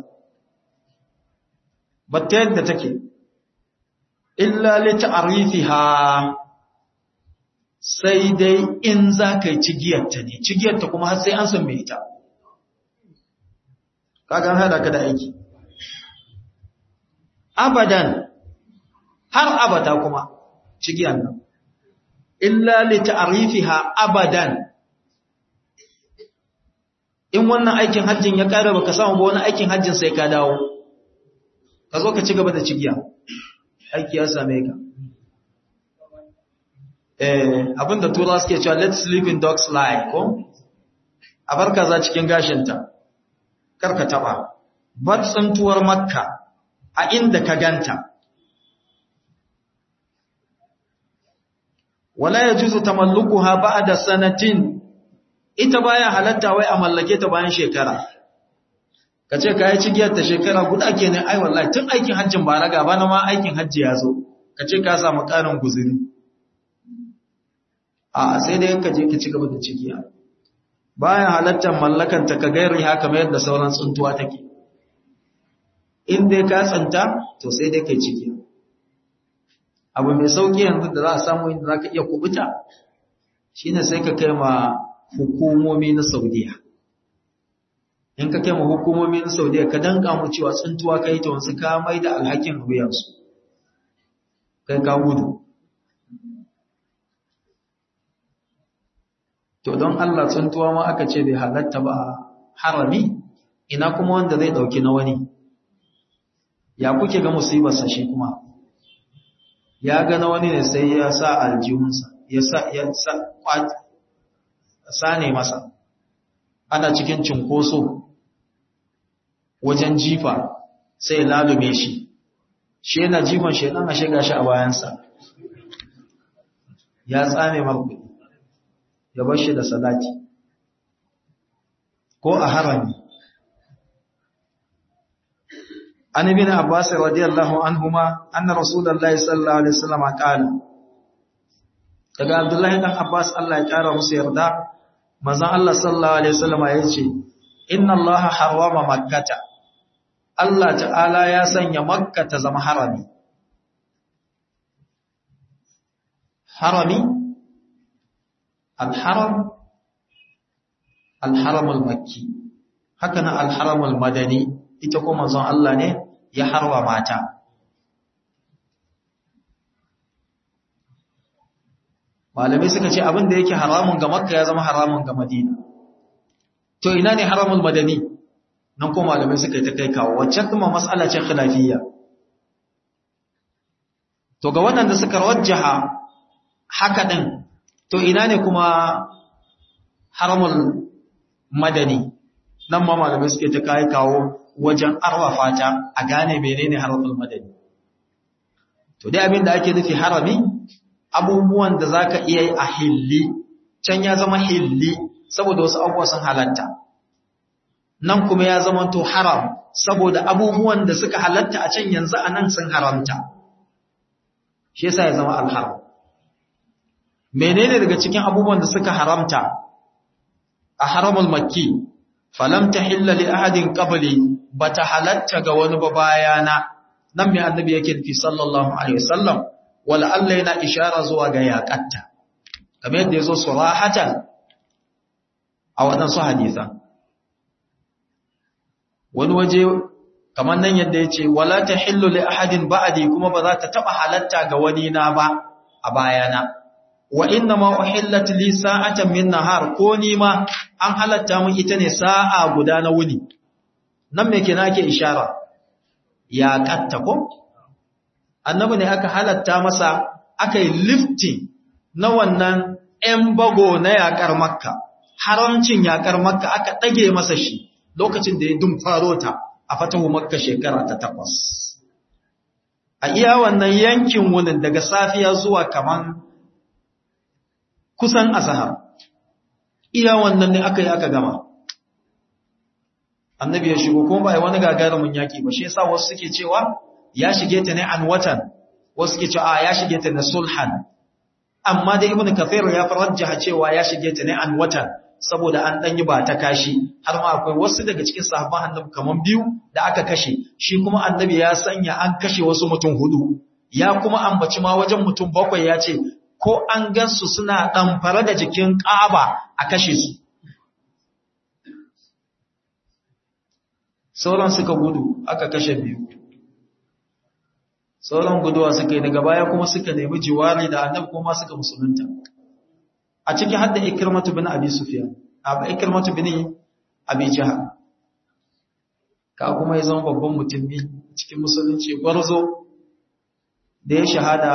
batta yadda take illa li ta'rifiha sai dai in za ka yi cigiyarta ne cigiyarta kuma har sai an san mai ita kagan hada ka da aiki abadan har abada kuma cigiyar nan illa li ta'rifiha abadan in wannan aikin hajjin ya ƙara baka samu ba wani aikin hajjin sai ka dawo ka zo ka ci gaba da cigiya aiki ya same ka eh abinda tura suke cewa let's sleep in dog's lie ko a bar kaza cikin gashinta kar ka taba bar tsantuwar makka a inda ka ganta wala yajuzu tamallukuha ba'da sanatin ita baya halatta wai a mallake ta bayan shekara kace kai cigiyar ta shekara guda kenan ai wallahi tun aikin hajjin ba raga ba na ma aikin hajji ya zo kace ka samu karin guzuri a sai dai ka je ka ci gaba da cigiya baya halatta mallakan ta ka gairi haka mai yadda sauran tsuntuwa take in dai ka tsanta to sai dai kai cigiya abu mai sauki yanzu da za a samu inda za ka iya kubuta shine sai ka kai ma hukumomi na saudiya in ka kai ma hukumomi na saudiya ka danka mu cewa tsuntuwa kai ta wasu ka mai da alhakin wuyansu kai ka gudu to don allah tsuntuwa ma aka ce bai halatta ba harami ina kuma wanda zai dauki na wani ya kuke ga musibarsa shi kuma ya ga na wani ne sai ya sa aljihunsa ya sa ya sa sane masa ana cikin cinkoso wajen jifa sai lalume shi shi yana jifan shedan a shiga shi a bayansa ya tsame marku ya bar shi da salati ko a harami an ibn abbas radiyallahu anhuma anna rasulullahi sallallahu alaihi wasallam qala daga abdullahi dan abbas Allah ya kara musu yarda manzon Allah sallallahu alaihi wasallam ya ce inna allaha harrama makkata Allah ta'ala ya sanya makka ta zama harami harami al-haram al-haram al-makki haka na al-haram al-madani ita kuma manzon Allah ne ya harwa mata malamai suka ce abin da yake haramun ga makka ya zama haramun ga madina to ina ne haramul madani nan ko malamai suka yi ta kai kawo wacce kuma mas'ala ce khilafiyya to ga waɗanda suka rajjaha haka din to ina ne kuma haramul madani nan ma malamai suke ta kai kawo wajen arwafa ta a gane menene haramul madani to dai abin da ake nufi harami abubuwan da zaka iya yi a hilli can ya zama hilli saboda wasu abubuwa sun halatta nan kuma ya zama to haram saboda abubuwan da suka halatta a can yanzu a nan sun haramta shi yasa ya zama alharam menene daga cikin abubuwan da suka haramta a haramul makki falam tahilla li ahadin qabli bata halatta ga wani ba bayana nan mai annabi yake nufi sallallahu alaihi wasallam wala Allah yana ishara zuwa ga yaqatta kamar yadda yazo surahatan a waɗansu hadisan wani waje kamar nan yadda yace wala tahillu li ahadin ba'di kuma ba za ta taba halatta ga wani na ba a bayana wa inna ma uhillat li sa'atan min nahar ko ni ma an halatta mun ita ne sa'a guda na wuni nan me kenan ake ishara ya katta ko annabi ne aka halatta masa aka yi lifting na wannan ‘yan bago na yaƙar makka haramcin yaƙar makka aka ɗage masa shi lokacin da ya dun faro ta a fatahu makka shekara ta takwas a iya wannan yankin wunin daga safiya zuwa kaman kusan azahar iya wannan ne aka yi aka gama annabi ya shigo kuma ba wani gagarumin yaki ba shi yasa wasu suke cewa ya shige ta ne an watan wasu suke cewa ya shige ta ne sulhan amma da ibnu kafir ya farajjaha cewa ya shige ta ne an watan saboda an dan yi ba ta kashi har ma akwai wasu daga cikin sahabban annabi kaman biyu da aka kashe shi kuma annabi ya sanya an kashe wasu mutum hudu ya kuma ambaci ma wajen mutum bakwai ya ce ko an gansu suna ɗamfare da jikin ƙaba a kashe su sauran suka gudu aka kashe biyu sauran guduwa suka yi daga baya kuma suka nemi jiwari da annabi kuma suka musulunta a ciki hadda ikirmatu bin abi sufyan abu ikirmatu bin abi jahal ka kuma ya zama babban mutum ne cikin musulunci gwarzo da ya shahada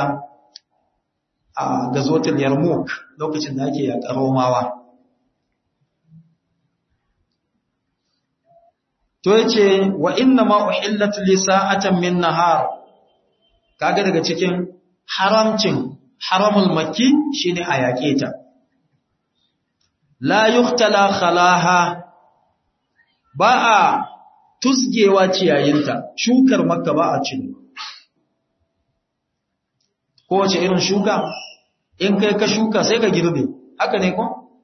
a gazotul yarmouk lokacin da ake yaƙar romawa to yace wa inna ma uhillat li sa'atan min nahar kaga daga cikin haramcin haramul makki shine a yaƙe ta la yuhtala khalaha ba a tusgewa ciyayinta shukar makka ba a cin kowace irin shuka in kai ka shuka sai ka girbe haka ne ko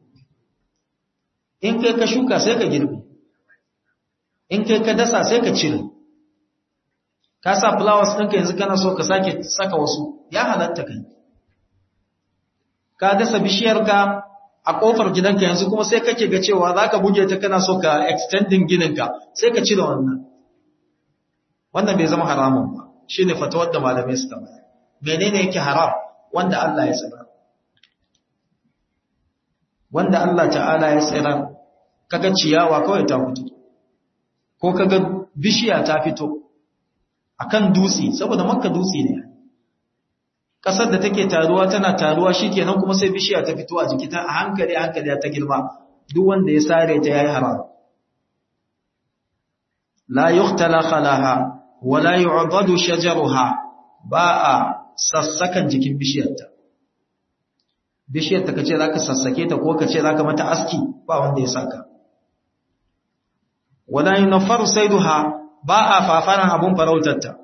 in kai ka shuka sai ka girbe in kai ka dasa sai ka cire ka sa flowers ɗinka yanzu kana so ka sake saka wasu ya halatta kai ka dasa bishiyarka a ƙofar gidanka yanzu kuma sai kake ga cewa za ka buge ta kana so ka extending gininka sai ka cire wannan wannan bai zama haramun ba shi ne fatawar da malamai suka bayar menene yake haram wanda Allah ya tsira wanda Allah ta'ala ya tsira kaga ciyawa kawai ta fito ko kaga bishiya ta fito akan dutse saboda makka dutse ne kasar da take taruwa tana taruwa shikenan kuma sai bishiya ta fito a jiki ta a hankali hankali ta girma duk wanda ya sare ta yayi haram la yuqtala khalaha wa la yu'dadu shajaruha ba a sassakan jikin bishiyarta bishiyarta kace zaka sassake ta ko kace zaka mata aski ba wanda ya saka wala yunfaru sayduha ba a fafaran abun farautarta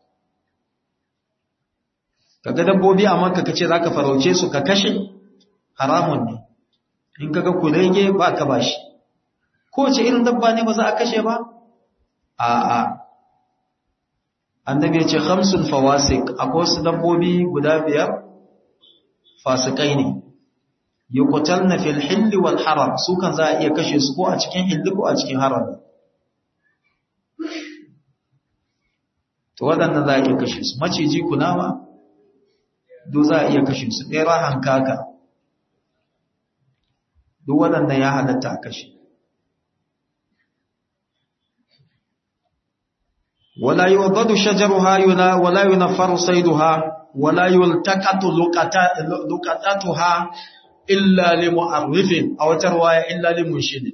kaga dabbobi a makka kace zaka farauce su ka kashe haramun ne in kaga kurege ba ka bashi ko ce irin dabba ne ba za a kashe ba a a annabi ya ce khamsun fawasik akwai su dabbobi guda biyar fasikai ne yuqtalna fil hilli wal haram su kan za a iya kashe su ko a cikin hilli ko a cikin haram to waɗannan za a iya kashe su maciji kunama duk za a iya kashe su ɗera hankaka duk waɗannan ya halatta a kashe wala yuwaddu shajaruha yuna wala yunfaru sayduha wala yultaqatu luqatatuha illa limu'arrifin aw tarwaya illa limunshidin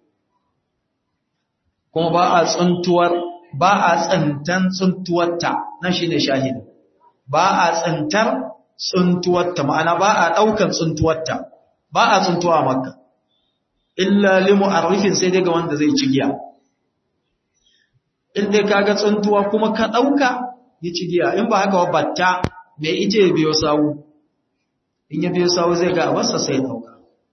kuma ba a tsuntuwar ba a tsantan tsuntuwarta nan shine shahidi ba a tsantar tsuntuwarta ma'ana ba a ɗaukan tsuntuwarta ba a tsuntuwa makka illa limu arifin sai dai ga wanda zai ci giya in dai kaga tsuntuwa kuma ka ɗauka ya ci giya in ba haka wa batta mai ije ya biyo sawu in ya biyo sawu zai ga abarsa sai ɗauka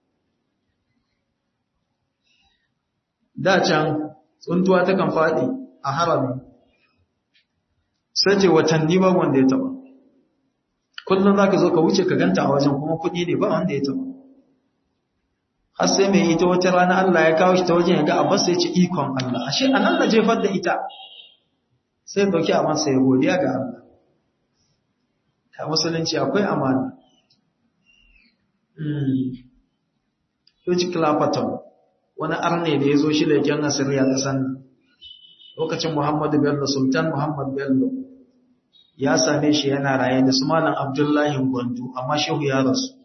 da can tsuntuwa ta kan faɗi a harami sai ce watanni ba wanda ya taɓa kullum za ka zo ka wuce ka ganta a wajen kuma kuɗi ne ba wanda ya taɓa har sai mai ita wata rana Allah ya kawo shi ta wajen ya ga abbas sai ce ikon Allah ashe a nan na jefar da ita sai dauki aman sai godiya ga Allah ta musulunci akwai amana George Clapperton wani arne da ya zo shi leken asiriya ƙasan lokacin Muhammadu Bello Sultan Muhammad Bello ya same shi yana raye da su malam Abdullahi Gwandu amma shehu ya rasu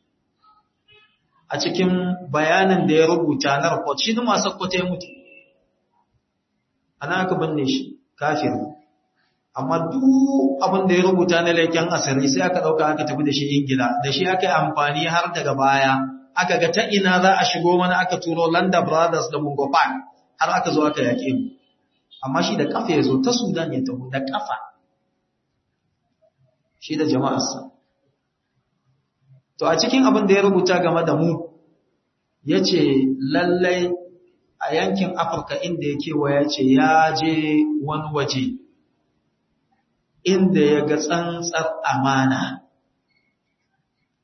a cikin bayanin da ya rubuta na report shi da masu kwata ya mutu ana aka binne shi kafin amma duk abin da ya rubuta na leken asiri sai aka ɗauka aka tafi da shi ingila da shi aka yi amfani har daga baya aka ga ta ina za a shigo mana aka turo landa brothers da mungopan har aka zo aka yaƙe mu amma shi da kafa ya zo ta sudan ya taho da kafa shi da jama'arsa to a cikin abin da ya rubuta game da mu ya ce lallai a yankin afirka inda ya kewa ya ce ya je wani waje inda ya ga tsantsar amana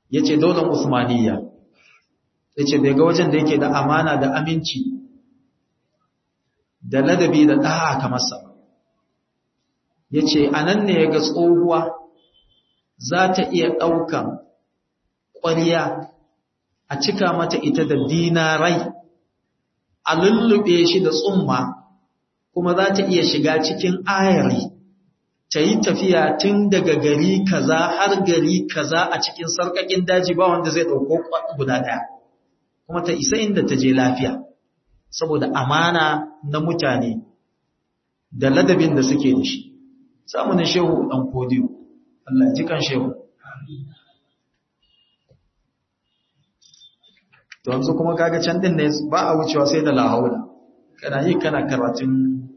yace daular Usmaniyya yace bai ga wajen da yake da amana da aminci da ladabi da da'a kamar sa yace anan ne yaga tsohuwa za ta iya daukan ƙwariya a cika mata ita da dinarai a lullube shi da tsumma kuma za ta iya shiga cikin ayari ta yi tafiya tun daga gari kaza har gari kaza a cikin sarƙaƙin daji ba wanda zai ɗauko guda ɗaya kuma ta isa inda ta je lafiya saboda amana na mutane da ladabin da suke da shi samunin shehu ɗan kodiyo Allah ji kan shehu to yanzu kuma kaga can din ne ba a wucewa sai da lahaula kana yi kana karatun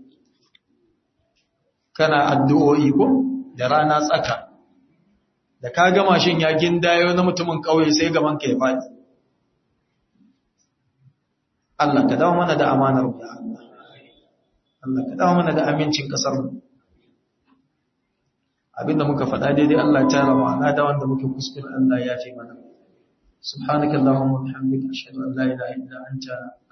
kana addu'o'i ko da rana tsaka da ka gama shin ya gindayo na mutumin kauye sai gaban ka ya faɗi Allah ka dawo mana da amanar ya Allah Allah ka dawo mana da amincin kasar mu abinda muka faɗa daidai Allah ta rama na da wanda muke kuskure Allah ya fi mana سبحانك اللهم وبحمدك أشهد أن لا إله إلا أنت